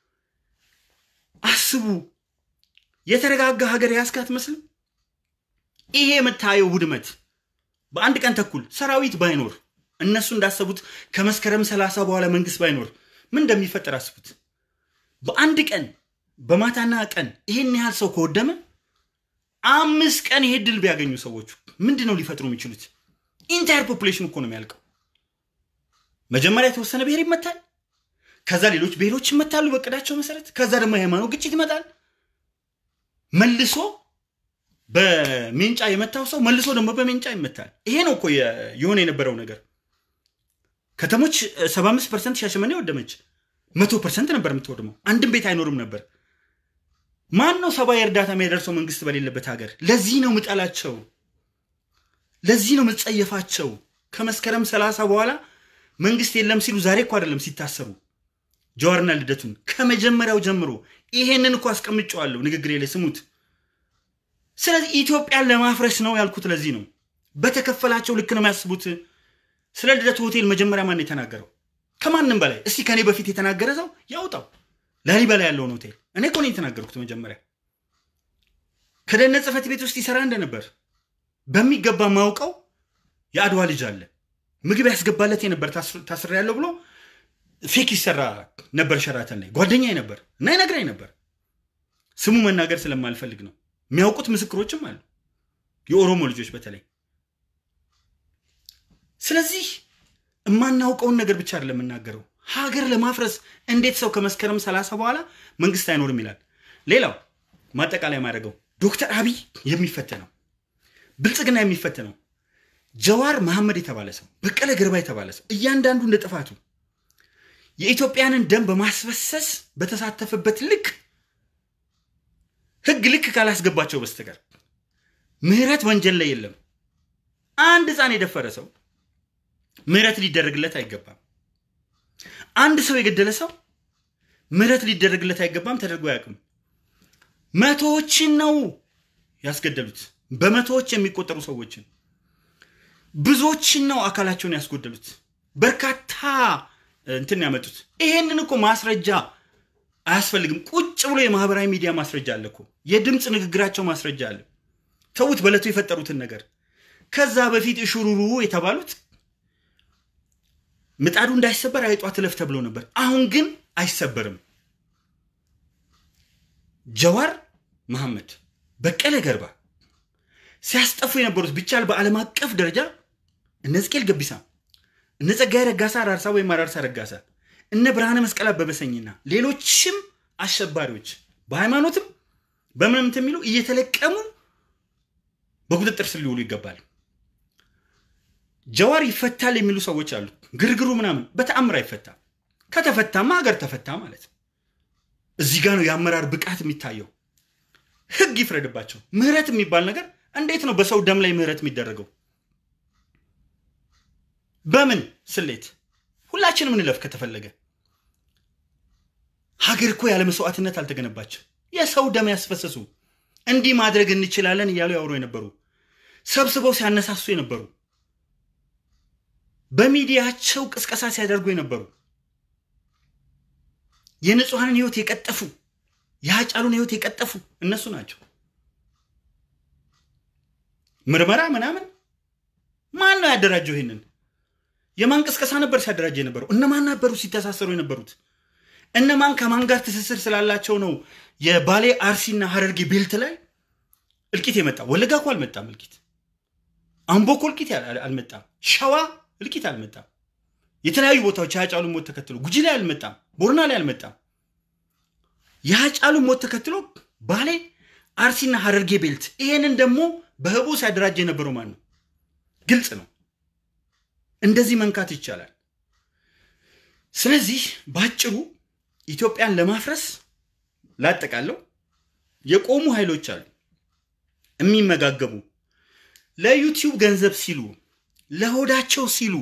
Speaker 1: አስቡ። የተረጋጋ ሀገር ያስክ አትመስልም? ይሄ የምታየው ውድመት በአንድ ቀን ተኩል ሰራዊት ባይኖር እነሱ እንዳሰቡት ከመስከረም ሰላሳ በኋላ መንግስት ባይኖር ምን እንደሚፈጠር አስቡት። በአንድ ቀን በማታና ቀን ይሄን ያህል ሰው ከወደመ አምስት ቀን ይሄ ድል ቢያገኙ ሰዎቹ ምንድን ነው ሊፈጥሩ የሚችሉት? ኢንታየር ፖፑሌሽን እኮ ነው የሚያልቀው። መጀመሪያ የተወሰነ ብሔር ይመታል። ከዛ ሌሎች ብሔሮች ይመታሉ በቅዳቸው መሰረት። ከዛ ደግሞ የሃይማኖት ግጭት ይመጣል። መልሶ በሜንጫ የመታው ሰው መልሶ ደግሞ በሜንጫ ይመታል። ይሄ ነው እኮ የሆነ የነበረው ነገር። ከተሞች 75 ፐርሰንት ሻሸመኔ ወደመች፣ መቶ ፐርሰንት ነበር የምትወድመው። አንድም ቤት አይኖርም ነበር። ማን ነው ሰብአዊ እርዳታ የሚያደርሰው መንግስት በሌለበት ሀገር? ለዚህ ነው ምጠላቸው፣ ለዚህ ነው ምጸየፋቸው። ከመስከረም ሰላሳ በኋላ መንግስት የለም ሲሉ ዛሬ እኮ አይደለም ሲታሰሩ ጀዋርና ልደቱን ከመጀመሪያው ጀምሮ ይሄንን እኮ አስቀምጨዋለሁ ንግግሬ ላይ ስሙት። ስለዚህ ኢትዮጵያን ለማፍረስ ነው ያልኩት ለዚህ ነው። በተከፈላቸው ልክ ነው የሚያስቡት። ስለ ልደቱ ሆቴል መጀመሪያ ማን የተናገረው? ከማንም በላይ እስቲ ከኔ በፊት የተናገረ ሰው ያውጣው። ላሊበላ ያለውን ሆቴል እኔ እኮ ነው የተናገርኩት። መጀመሪያ ከደህንነት ጽሕፈት ቤት ውስጥ ይሰራ እንደነበር በሚገባ ማውቀው የአድዋ ልጅ አለ ምግብ ያስገባለት የነበር ታስር ያለው ብሎ ፌክ ይሰራ ነበር ሸራተን ላይ ጓደኛዬ ነበር እና ይነግረኝ ነበር። ስሙ መናገር ስለማልፈልግ ነው። የሚያውቁት ምስክሮችም አሉ፣ የኦሮሞ ልጆች በተለይ። ስለዚህ የማናውቀውን ነገር ብቻ አይደለም የምናገረው። ሀገር ለማፍረስ እንዴት ሰው ከመስከረም ሰላሳ በኋላ መንግስት አይኖርም ይላል። ሌላው ማጠቃላይ ማድረገው ዶክተር አብይ የሚፈተነው ብልጽግና የሚፈተነው ጀዋር መሐመድ የተባለ ሰው፣ በቀለ ገርባ የተባለ ሰው እያንዳንዱ እንደ ጥፋቱ የኢትዮጵያንን ደም በማስፈሰስ በተሳተፈበት ልክ ህግ ልክ ካላስገባቸው በስተቀር ምህረት ወንጀል ላይ የለም። አንድ ህፃን የደፈረ ሰው ምህረት ሊደረግለት አይገባም። አንድ ሰው የገደለ ሰው ምህረት ሊደረግለት አይገባም። ተደርጎ አያውቅም። መቶዎችን ነው ያስገደሉት፣ በመቶዎች የሚቆጠሩ ሰዎችን ብዙዎችን ነው አካላቸውን ያስጎደሉት። በርካታ እንትን ያመጡት። ይሄንን እኮ ማስረጃ አያስፈልግም። ቁጭ ብሎ የማህበራዊ ሚዲያ ማስረጃ አለ እኮ የድምፅ ንግግራቸው ማስረጃ አለ። ተዉት፣ በለቱ የፈጠሩትን ነገር። ከዛ በፊት እሹሩሩ የተባሉት ምጣዱ እንዳይሰበር አይጧ ትለፍ ተብሎ ነበር። አሁን ግን አይሰበርም። ጀዋር መሐመድ፣ በቀለ ገርባ ሲያስጠፉ የነበሩት ቢቻል በዓለም አቀፍ ደረጃ እነ ሕዝቅኤል ገቢሳ፣ እነ ጸጋዬ ረጋሳ አራርሳ ወይም አራርሳ ረጋሳ፣ እነ ብርሃነ መስቀል አበበሰኝና ሌሎችም አሸባሪዎች በሃይማኖትም በምንም የሚሉ እየተለቀሙ በቁጥጥር ስር ሊውሉ ይገባል። ጀዋር ይፈታል የሚሉ ሰዎች አሉ። ግርግሩ ምናምን በተአምር አይፈታም። ከተፈታማ ሀገር ተፈታ ማለት ነው። እዚህ ጋር ነው የአመራር ብቃት የሚታየው። ህግ ይፍረድባቸው። ምህረት የሚባል ነገር እንዴት ነው በሰው ደም ላይ ምህረት የሚደረገው? በምን ስሌት? ሁላችንም እንለፍ ከተፈለገ። ሀገር እኮ ያለ መስዋዕትነት አልተገነባችም። የሰው ደም ያስፈሰሱ እንዲህ ማድረግ እንችላለን እያሉ ያወሩ የነበሩ ሰብስበው ሲያነሳሱ የነበሩ በሚዲያቸው ቅስቀሳ ሲያደርጉ የነበሩ የንጹሐንን ህይወት የቀጠፉ የሀጫሉን ህይወት የቀጠፉ እነሱ ናቸው። ምርመራ ምናምን ማን ነው ያደራጀው? ይሄንን የማን ቅስቀሳ ነበር ሲያደራጀ የነበረው? እነማን ነበሩ ሲተሳሰሩ የነበሩት? እነማን ከማን ጋር ትስስር ስላላቸው ነው የባሌ አርሲና ሀረርጌ ቤልት ላይ እልቂት የመጣ? ወለጋ እኮ አልመጣም እልቂት። አምቦ እኮ እልቂት አልመጣም። ሸዋ እልቂት አልመጣም። የተለያዩ ቦታዎች የሀጫሉ ሞት ተከትሎ ጉጂ ላይ አልመጣም። ቦርና ላይ አልመጣም። የሀጫሉ ሞት ተከትሎ ባሌ አርሲና ሀረርጌ ቤልት። ይሄንን ደግሞ በህቡ ሲያደራጀ የነበረው ማን ነው? ግልጽ ነው። እንደዚህ መንካት ይቻላል። ስለዚህ በአጭሩ ኢትዮጵያን ለማፍረስ ላጠቃለው የቆሙ ኃይሎች አሉ፣ የሚመጋገቡ ለዩቲዩብ ገንዘብ ሲሉ ለሆዳቸው ሲሉ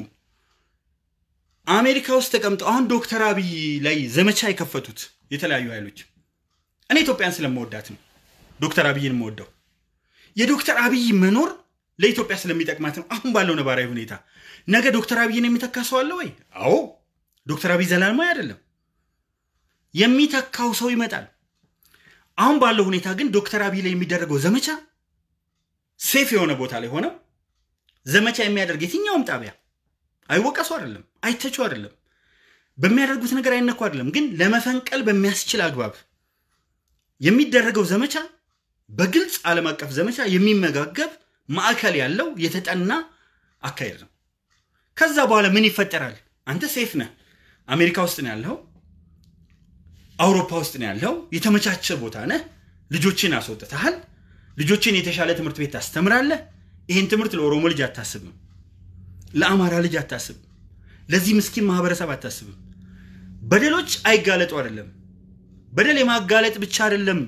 Speaker 1: አሜሪካ ውስጥ ተቀምጠው አሁን ዶክተር አብይ ላይ ዘመቻ የከፈቱት የተለያዩ ኃይሎች እኔ ኢትዮጵያን ስለምወዳት ነው ዶክተር አብይን የምወደው። የዶክተር አብይ መኖር ለኢትዮጵያ ስለሚጠቅማት ነው። አሁን ባለው ነባራዊ ሁኔታ ነገ ዶክተር አብይን የሚተካ ሰው አለ ወይ? አዎ፣ ዶክተር አብይ ዘላለማዊ አይደለም። የሚተካው ሰው ይመጣል። አሁን ባለው ሁኔታ ግን ዶክተር አብይ ላይ የሚደረገው ዘመቻ ሴፍ የሆነ ቦታ ላይ ሆነው ዘመቻ የሚያደርግ የትኛውም ጣቢያ አይወቀሱ አይደለም፣ አይተቹ አይደለም፣ በሚያደርጉት ነገር አይነኩ አይደለም። ግን ለመፈንቀል በሚያስችል አግባብ የሚደረገው ዘመቻ በግልጽ ዓለም አቀፍ ዘመቻ የሚመጋገብ ማዕከል ያለው የተጠና አካሄድ ነው። ከዛ በኋላ ምን ይፈጠራል? አንተ ሴፍ ነህ። አሜሪካ ውስጥ ነው ያለው፣ አውሮፓ ውስጥ ነው ያለው፣ የተመቻቸ ቦታ ነህ። ልጆችን አስወጥተሃል። ልጆችን የተሻለ ትምህርት ቤት ታስተምራለህ። ይህን ትምህርት ለኦሮሞ ልጅ አታስብም፣ ለአማራ ልጅ አታስብም፣ ለዚህ ምስኪን ማህበረሰብ አታስብም። በደሎች አይጋለጡ አይደለም፣ በደል የማጋለጥ ብቻ አይደለም።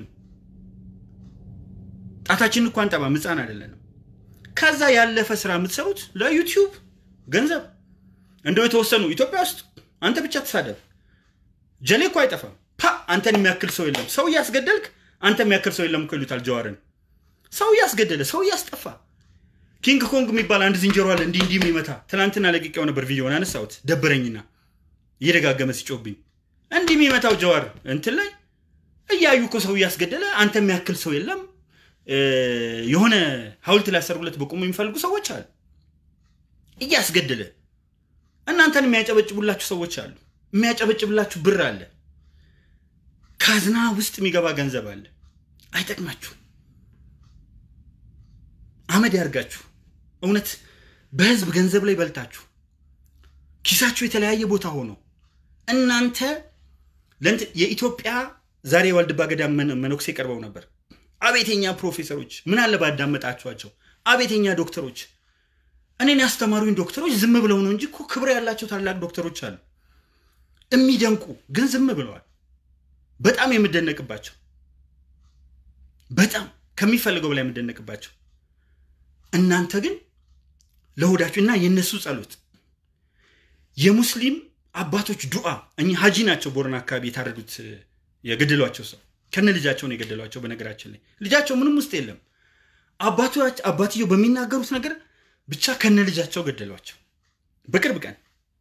Speaker 1: ጣታችን እንኳን ጠባ ምፃን አይደለንም። ከዛ ያለፈ ስራ የምትሰሩት ለዩቲዩብ ገንዘብ እንደው የተወሰኑ ኢትዮጵያ ውስጥ አንተ ብቻ ተሳደብ፣ ጀሌ እኮ አይጠፋም። ፓ አንተን የሚያክል ሰው የለም። ሰው እያስገደልክ አንተ የሚያክል ሰው የለም እኮ ይሉታል ጀዋርን። ሰው እያስገደለ ሰው እያስጠፋ ኪንግ ኮንግ የሚባል አንድ ዝንጀሮ አለ እንዲህ እንዲህ የሚመታ ትናንትና ለቅቄው ነበር ቪዲዮን አነሳሁት ደበረኝና እየደጋገመ ሲጮብኝ እንዲህ የሚመታው ጀዋር እንትን ላይ እያዩ እኮ ሰው እያስገደለ አንተ የሚያክል ሰው የለም የሆነ ሐውልት ሊያሰሩለት በቁሙ የሚፈልጉ ሰዎች አሉ። እያስገደለ እናንተን የሚያጨበጭቡላችሁ ሰዎች አሉ። የሚያጨበጭብላችሁ ብር አለ። ካዝና ውስጥ የሚገባ ገንዘብ አለ። አይጠቅማችሁ፣ አመድ ያርጋችሁ። እውነት በህዝብ ገንዘብ ላይ በልታችሁ ኪሳችሁ የተለያየ ቦታ ሆኖ እናንተ የኢትዮጵያ ዛሬ የዋልድባ ገዳም መነኩሴ ቀርበው ነበር። አቤተኛ ፕሮፌሰሮች ምን አለ ባዳመጣችኋቸው። አቤተኛ ዶክተሮች፣ እኔን ያስተማሩኝ ዶክተሮች ዝም ብለው ነው እንጂ እኮ ክብር ያላቸው ታላቅ ዶክተሮች አሉ። የሚደንቁ ግን ዝም ብለዋል። በጣም የምደነቅባቸው በጣም ከሚፈልገው በላይ የምደነቅባቸው። እናንተ ግን ለሆዳችሁ እና የእነሱ ጸሎት የሙስሊም አባቶች ዱዓ እኚህ ሀጂ ናቸው። ቦረና አካባቢ የታረዱት የገደሏቸው ሰው ከነ ልጃቸው ነው የገደሏቸው። በነገራችን ላይ ልጃቸው ምንም ውስጥ የለም። አባትየው በሚናገሩት ነገር ብቻ ከነ ልጃቸው ገደሏቸው በቅርብ ቀን።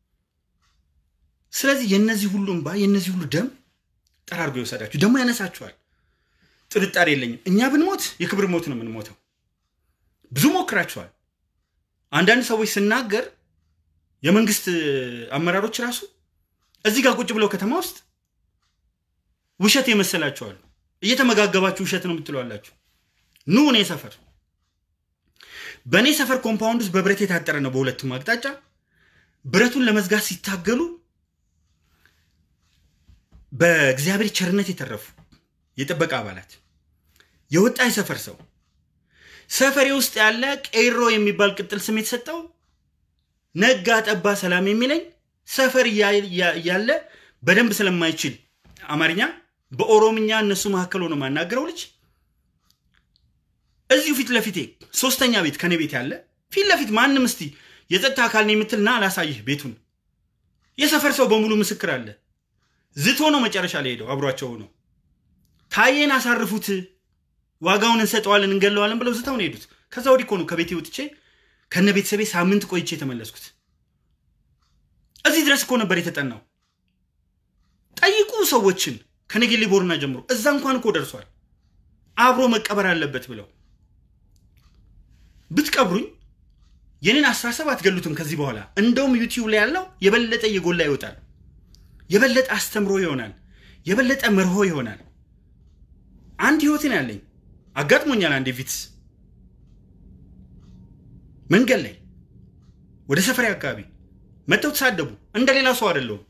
Speaker 1: ስለዚህ የነዚህ ሁሉ እንባ የነዚህ ሁሉ ደም ጠራርጎ ይወሰዳችሁ፣ ደግሞ ያነሳችኋል። ጥርጣሬ የለኝም። እኛ ብንሞት የክብር ሞት ነው የምንሞተው። ብዙ ሞክራችኋል። አንዳንድ ሰዎች ስናገር የመንግስት አመራሮች ራሱ እዚህ ጋር ቁጭ ብለው ከተማ ውስጥ ውሸት የመሰላችኋሉ። እየተመጋገባችሁ ውሸት ነው የምትለዋላችሁ። ኑ እኔ ሰፈር በእኔ ሰፈር ኮምፓውንድ ውስጥ በብረት የታጠረ ነው በሁለቱም አቅጣጫ። ብረቱን ለመዝጋት ሲታገሉ በእግዚአብሔር ቸርነት የተረፉ የጥበቃ አባላት የወጣ የሰፈር ሰው ሰፈሬ ውስጥ ያለ ቄሮ የሚባል ቅጥል ስም የተሰጠው ነጋ ጠባ ሰላም የሚለኝ ሰፈር እያለ በደንብ ስለማይችል አማርኛ በኦሮምኛ እነሱ መካከል ሆኖ ማናገረው ልጅ እዚሁ ፊት ለፊቴ ሶስተኛ ቤት ከኔ ቤት ያለ ፊት ለፊት ማንም እስቲ የጸጥታ አካል ነው የምትልና አላሳይህ ቤቱን የሰፈር ሰው በሙሉ ምስክር አለ። ዝቶ ነው መጨረሻ ላይ ሄደው አብሯቸው ሆነው ታዬን አሳርፉት፣ ዋጋውን እንሰጠዋለን፣ እንገለዋለን ብለው ዝተው ነው የሄዱት። ከዛ ወዲህ እኮ ነው ከቤቴ ወጥቼ ከነ ቤተሰቤ ሳምንት ቆይቼ የተመለስኩት። እዚህ ድረስ እኮ ነበር የተጠናው። ጠይቁ ሰዎችን ከነጌሌ ቦርና ጀምሮ እዛ እንኳን እኮ ደርሷል። አብሮ መቀበር አለበት ብለው ብትቀብሩኝ የኔን አስተሳሰብ አትገሉትም። ከዚህ በኋላ እንደውም ዩቲዩብ ላይ ያለው የበለጠ እየጎላ ይወጣል። የበለጠ አስተምሮ ይሆናል። የበለጠ መርሆ ይሆናል። አንድ ህይወትን ያለኝ አጋጥሞኛል። አንዴ ቪትስ መንገድ ላይ ወደ ሰፈሬ አካባቢ መጥተው ተሳደቡ። እንደ ሌላ ሰው አይደለሁም።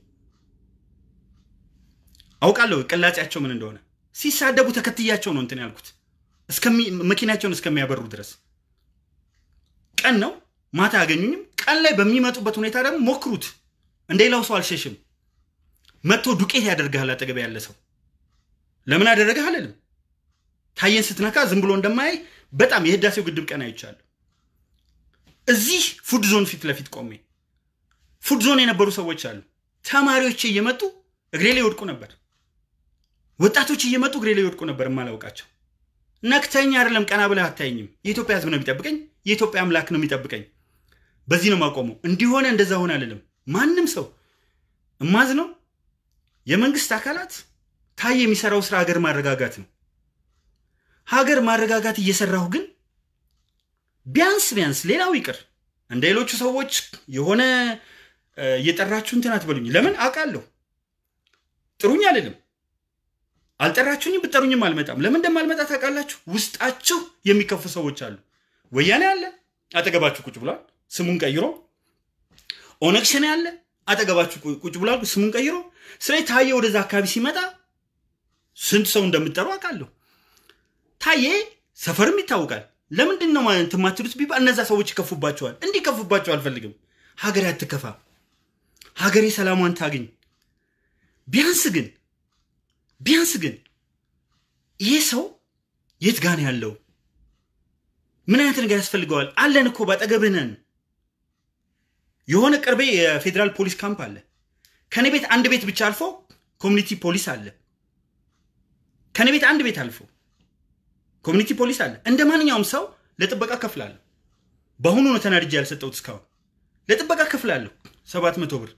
Speaker 1: አውቃለሁ ቅላጼያቸው ምን እንደሆነ። ሲሳደቡ ተከትያቸው ነው እንትን ያልኩት መኪናቸውን እስከሚያበሩ ድረስ። ቀን ነው ማታ አያገኙኝም። ቀን ላይ በሚመጡበት ሁኔታ ደግሞ ሞክሩት። እንደ ሌላው ሰው አልሸሽም። መጥቶ ዱቄት ያደርግሃል አጠገብ ያለ ሰው። ለምን አደረገህ አልልም። ታየን ስትነካ ዝም ብሎ እንደማያይ በጣም የህዳሴው ግድብ ቀን አይቻለሁ። እዚህ ፉድ ዞን ፊት ለፊት ቆሜ ፉድ ዞን የነበሩ ሰዎች አሉ። ተማሪዎች እየመጡ እግሬ ላይ ይወድቁ ነበር። ወጣቶች እየመጡ እግሬ ላይ ይወድቁ ነበር። የማላውቃቸው ነክተኝ አይደለም ቀና ብለህ አታየኝም። የኢትዮጵያ ህዝብ ነው የሚጠብቀኝ። የኢትዮጵያ አምላክ ነው የሚጠብቀኝ። በዚህ ነው ማቆመው። እንዲሆነ እንደዛ ሆነ አልልም። ማንም ሰው እማዝ ነው የመንግስት አካላት ታዬ የሚሰራው ስራ ሀገር ማረጋጋት ነው። ሀገር ማረጋጋት እየሰራሁ ግን ቢያንስ ቢያንስ ሌላው ይቅር እንደ ሌሎቹ ሰዎች የሆነ እየጠራችሁ እንትን አትበሉኝ። ለምን አውቃለሁ። ጥሩኝ አልልም። አልጠራችሁኝም፣ ብጠሩኝም አልመጣም። ለምን እንደማልመጣ ታውቃላችሁ። ውስጣችሁ የሚከፉ ሰዎች አሉ። ወያኔ አለ አጠገባችሁ ቁጭ ብሏል፣ ስሙን ቀይሮ። ኦነግ ሸኔ አለ አጠገባችሁ ቁጭ ብሏል፣ ስሙን ቀይሮ። ስለዚህ ታዬ ወደዛ አካባቢ ሲመጣ ስንት ሰው እንደምጠሩ አውቃለሁ። ታዬ ሰፈርም ይታወቃል። ለምንድን ነው ማለት የማትሉት ቢባል እነዛ ሰዎች ይከፉባቸዋል። እንዲከፉባቸው አልፈልግም። ሀገሬ አትከፋ፣ ሀገሬ ሰላሟን ታግኝ። ቢያንስ ግን ቢያንስ ግን ይሄ ሰው የት ጋን ያለው ምን አይነት ነገር ያስፈልገዋል? አለን እኮ ባጠገብህ ነን። የሆነ ቅርቤ የፌዴራል ፖሊስ ካምፕ አለ። ከኔ ቤት አንድ ቤት ብቻ አልፎ ኮሚኒቲ ፖሊስ አለ። ከኔ ቤት አንድ ቤት አልፎ ኮሚኒቲ ፖሊስ አለ። እንደ ማንኛውም ሰው ለጥበቃ ከፍላለሁ። በአሁኑ ነው ተናድጄ ያልሰጠሁት። እስካሁን ለጥበቃ ከፍላለሁ ሰባት መቶ ብር።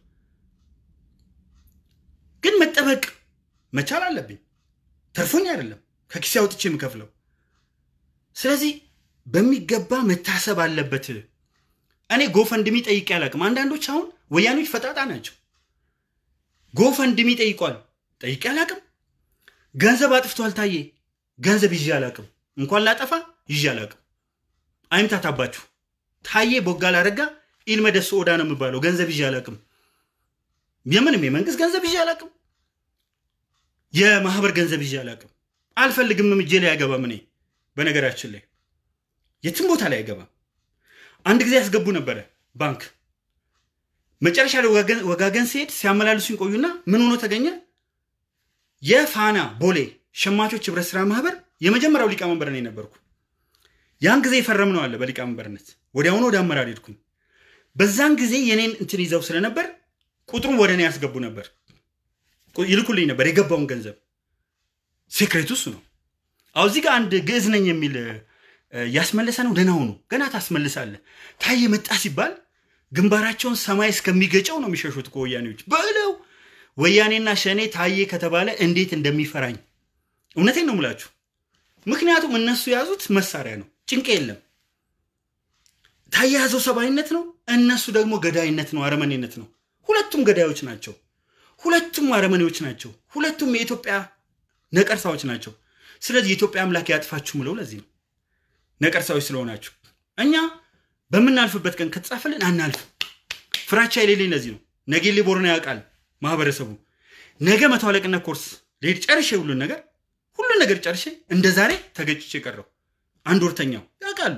Speaker 1: ግን መጠበቅ መቻል አለብኝ። ተርፎኝ አይደለም ከኪሴ አውጥቼ የምከፍለው። ስለዚህ በሚገባ መታሰብ አለበት። እኔ ጎፈንድሚ ጠይቄ አላቅም። አንዳንዶች አሁን ወያኖች ፈጣጣ ናቸው። ጎፈንድሚ ጠይቋል፣ ጠይቄ አላቅም። ገንዘብ አጥፍቷል ታዬ፣ ገንዘብ ይዤ አላቅም። እንኳን ላጠፋ ይዤ አላቅም። አይምታታባችሁ። ታዬ ቦጋለ አረጋ ኢልመደሱ ኦዳ ነው የሚባለው። ገንዘብ ይዤ አላቅም። የምንም የመንግስት ገንዘብ ይዤ አላቅም። የማህበር ገንዘብ ይዤ አላቅም። አልፈልግምም። እጄ ላይ አይገባም። እኔ በነገራችን ላይ የትም ቦታ ላይ አይገባም። አንድ ጊዜ ያስገቡ ነበረ ባንክ። መጨረሻ ላይ ወጋገን ሲሄድ ሲያመላልሱኝ ቆዩና ምን ሆኖ ተገኘ? የፋና ቦሌ ሸማቾች ህብረት ስራ ማህበር የመጀመሪያው ሊቀመንበር እኔ ነበርኩ። ያን ጊዜ የፈረም ነው አለ በሊቀመንበርነት። ወዲያውኑ ወደ አመራር ሄድኩኝ። በዛን ጊዜ የኔን እንትን ይዘው ስለነበር ቁጥሩን ወደ እኔ ያስገቡ ነበር፣ ይልኩልኝ ነበር የገባውን ገንዘብ። ሴክሬቱ እሱ ነው። አሁ እዚህ ጋር አንድ ግዕዝ ነኝ የሚል ያስመለሰ ነው። ደህና ሁኑ፣ ገና ታስመልሳለህ። ታዬ መጣ ሲባል ግንባራቸውን ሰማይ እስከሚገጨው ነው የሚሸሹት እኮ ወያኔዎች በለው። ወያኔና ሸኔ ታዬ ከተባለ እንዴት እንደሚፈራኝ እውነቴን ነው የምላችሁ። ምክንያቱም እነሱ የያዙት መሳሪያ ነው፣ ጭንቅ የለም። ታዬ የያዘው ሰብአዊነት ነው፣ እነሱ ደግሞ ገዳይነት ነው፣ አረመኔነት ነው። ሁለቱም ገዳዮች ናቸው። ሁለቱም አረመኔዎች ናቸው። ሁለቱም የኢትዮጵያ ነቀርሳዎች ናቸው። ስለዚህ የኢትዮጵያ አምላክ ያጥፋችሁ ምለው ለዚህ ነው ነቀርሳዎች ስለሆናችሁ። እኛ በምናልፍበት ቀን ከተጻፈልን አናልፍ። ፍራቻ የሌለኝ ለዚህ ነው። ነጌሌ ቦረና ያውቃል ማህበረሰቡ። ነገ መቶ አለቅነት ኮርስ ልሄድ ጨርሼ ሁሉን ነገር ሁሉን ነገር ጨርሼ እንደ ዛሬ ተገጭቼ ቀረው አንድ ወርተኛው ያውቃሉ።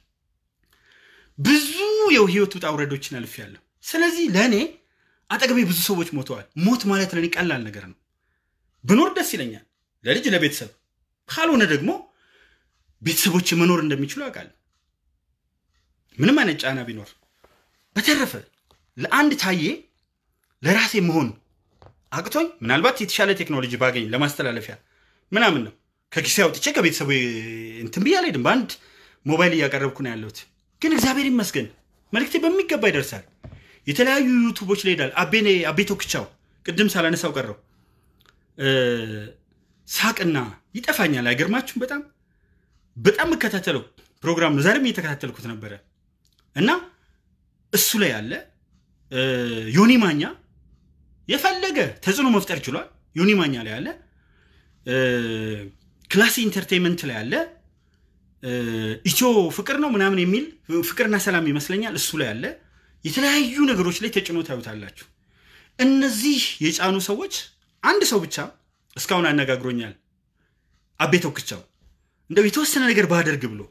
Speaker 1: ብዙ የህይወት ውጣ ውረዶችን አልፌያለሁ። ስለዚህ ለእኔ አጠገቤ ብዙ ሰዎች ሞተዋል። ሞት ማለት ለእኔ ቀላል ነገር ነው። ብኖር ደስ ይለኛል፣ ለልጅ ለቤተሰብ። ካልሆነ ደግሞ ቤተሰቦች መኖር እንደሚችሉ ያውቃለሁ። ምንም አይነት ጫና ቢኖር። በተረፈ ለአንድ ታዬ ለራሴ መሆን አቅቶኝ ምናልባት የተሻለ ቴክኖሎጂ ባገኝ ለማስተላለፊያ ምናምን ነው። ከኪሴ አውጥቼ ከቤተሰቡ እንትን ብዬ አልሄድም። በአንድ ሞባይል እያቀረብኩ ነው ያለሁት። ግን እግዚአብሔር ይመስገን መልክቴ በሚገባ ይደርሳል። የተለያዩ ዩቱቦች ላይ ሄዳል። አቤኔ አቤ ቶክቻው ቅድም ሳላነሳው ቀረው ሳቅና ይጠፋኛል። አይገርማችሁም? በጣም በጣም የምከታተለው ፕሮግራም ነው። ዛሬም እየተከታተልኩት ነበረ እና እሱ ላይ ያለ ዮኒ ማኛ የፈለገ ተጽዕኖ መፍጠር ችሏል። ዮኒ ማኛ ላይ ያለ ክላሲ ኢንተርቴንመንት ላይ ያለ ኢትዮ ፍቅር ነው ምናምን የሚል ፍቅርና ሰላም ይመስለኛል። እሱ ላይ ያለ የተለያዩ ነገሮች ላይ ተጭኖ ታዩታላችሁ። እነዚህ የጫኑ ሰዎች አንድ ሰው ብቻ እስካሁን አነጋግሮኛል። አቤ ቶክቻው እንደው የተወሰነ ነገር ባደርግ ብሎ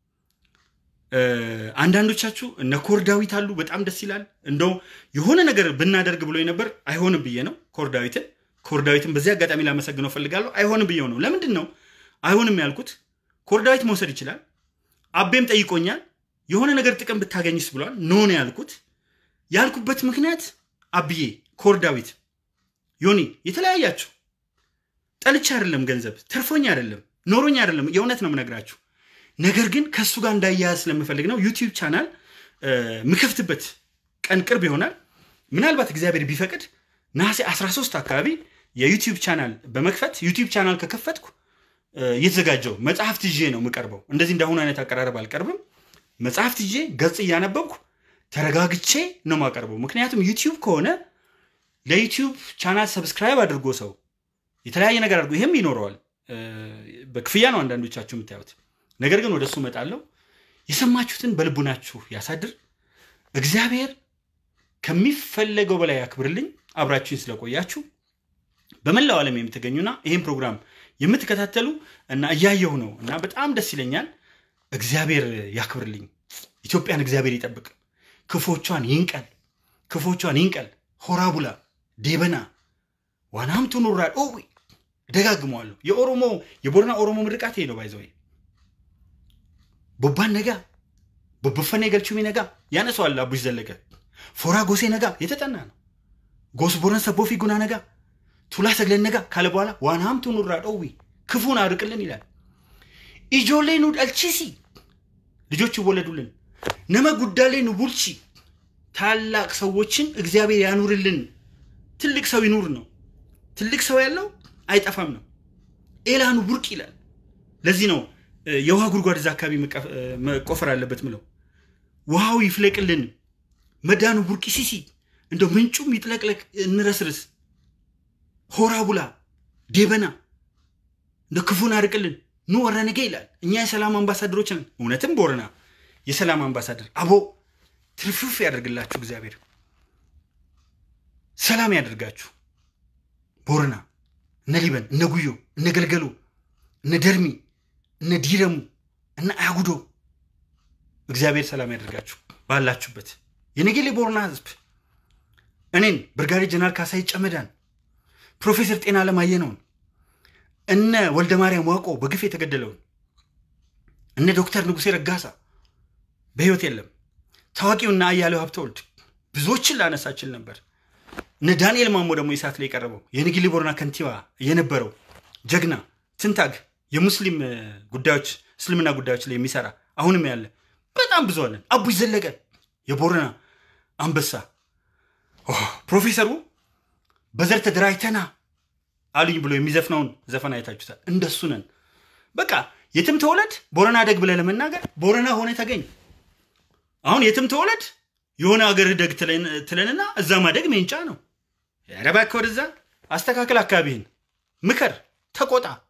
Speaker 1: አንዳንዶቻችሁ እነ ኮር ዳዊት አሉ። በጣም ደስ ይላል። እንደው የሆነ ነገር ብናደርግ ብሎ ነበር። አይሆንም ብዬ ነው ኮር ዳዊትን ኮር ዳዊትን በዚህ አጋጣሚ ላመሰግነው ፈልጋለሁ። አይሆንም ብዬው ነው። ለምንድን ነው አይሆንም ያልኩት? ኮር ዳዊት መውሰድ ይችላል። አቤም ጠይቆኛል። የሆነ ነገር ጥቅም ብታገኝስ ብሏል። ኖ ነው ያልኩት። ያልኩበት ምክንያት አብዬ፣ ኮር ዳዊት፣ ዮኒ የተለያያችሁ ጠልቻ አይደለም፣ ገንዘብ ተርፎኝ አይደለም፣ ኖሮኝ አይደለም። የእውነት ነው የምነግራችሁ። ነገር ግን ከእሱ ጋር እንዳያያዝ ስለምፈልግ ነው። ዩቲዩብ ቻናል ምከፍትበት ቀን ቅርብ ይሆናል። ምናልባት እግዚአብሔር ቢፈቅድ ነሐሴ 13 አካባቢ የዩቲዩብ ቻናል በመክፈት ዩቲዩብ ቻናል ከከፈትኩ እየተዘጋጀው መጽሐፍት ይዤ ነው የምቀርበው። እንደዚህ እንዳሁኑ አይነት አቀራረብ አልቀርብም። መጽሐፍት ይዤ ገጽ እያነበብኩ ተረጋግቼ ነው የማቀርበው። ምክንያቱም ዩቲዩብ ከሆነ ለዩቲዩብ ቻናል ሰብስክራይብ አድርጎ ሰው የተለያየ ነገር አድርጎ ይህም ይኖረዋል። በክፍያ ነው አንዳንዶቻችሁ የምታዩት። ነገር ግን ወደ እሱ እመጣለሁ። የሰማችሁትን በልቡናችሁ ያሳድር። እግዚአብሔር ከሚፈለገው በላይ ያክብርልኝ። አብራችሁኝ ስለቆያችሁ በመላው ዓለም የምትገኙና ይህን ፕሮግራም የምትከታተሉ እና እያየሁ ነው እና በጣም ደስ ይለኛል። እግዚአብሔር ያክብርልኝ። ኢትዮጵያን እግዚአብሔር ይጠብቅ። ክፎቿን ይንቀል፣ ክፎቿን ይንቀል። ሆራቡላ ዴበና ዋናምቱ ኑራል ኦ ደጋግመዋለሁ። የኦሮሞ የቦረና ኦሮሞ ምርቃት ይሄ ነው። ባይዘው ቦባን ነጋ ቦበፈኔ ገልቹሚ ነጋ ያነሰዋል። አቡሽ ዘለቀ ፎራ ጎሴ ነጋ የተጠና ነው። ጎስ ቦረን ሰቦፊ ጉና ነጋ ቱላ ሰግለን ነጋ ካለ በኋላ ዋናምቱ ኑራ ዶዊ ክፉን አርቅልን ይላል። ኢጆሌ ኑ ዳልቺሲ ልጆች ይወለዱልን። ነመ ጉዳሌ ኑ ቡልቺ ታላቅ ሰዎችን እግዚአብሔር ያኑርልን። ትልቅ ሰው ይኑር ነው። ትልቅ ሰው ያለው አይጠፋም ነው። ኤላኑ ቡርቅ ይላል። ለዚህ ነው የውሃ ጉድጓድ እዛ አካባቢ መቆፈር አለበት ምለው። ውሃው ይፍለቅልን። መዳኑ ቡርቂ ሲሲ እንደው ምንጩም ይጥለቅለቅ እንረስርስ። ሆራ ቡላ ዴበና እንደ ክፉን አርቅልን ኑ ወረነገ ይላል። እኛ የሰላም አምባሳደሮች ነን። እውነትም ቦረና የሰላም አምባሳደር አቦ ትርፍርፍ ያደርግላችሁ እግዚአብሔር ሰላም ያደርጋችሁ። ቦረና እነ ሊበን እነ ጉዮ እነ ገልገሎ እነ ደርሚ እነ ዲረሙ እነ አጉዶ እግዚአብሔር ሰላም ያደርጋችሁ ባላችሁበት። የነገሌ ቦረና ህዝብ እኔን ብርጋዴር ጀነራል ካሳይ ጨመዳን፣ ፕሮፌሰር ጤና አለማየነውን፣ እነ ወልደ ማርያም ዋቆ በግፍ የተገደለውን፣ እነ ዶክተር ንጉሴ ረጋሳ በህይወት የለም፣ ታዋቂውና አያሌው ሀብተወልድ ብዙዎችን ላነሳችል ነበር። እነ ዳንኤል ማሞ ደግሞ የሰዓት ላይ የቀረበው የነገሌ ቦረና ከንቲባ የነበረው ጀግና ትንታግ የሙስሊም ጉዳዮች እስልምና ጉዳዮች ላይ የሚሰራ አሁንም ያለ በጣም ብዙ አለን። አቡሽ ዘለቀ የቦረና አንበሳ ፕሮፌሰሩ በዘር ተደራጅተና አሉኝ ብሎ የሚዘፍነውን ዘፈን አይታችሁታል። እንደሱ ነን። በቃ የትም ተወለድ ቦረና ደግ ብለህ ለመናገር ቦረና ሆነ ተገኝ። አሁን የትም ተወለድ የሆነ አገር ደግ ትለንና እዛ ማደግ ሜንጫ ነው። ኧረ እባክህ ወደዛ አስተካክል፣ አካባቢህን ምከር፣ ተቆጣ።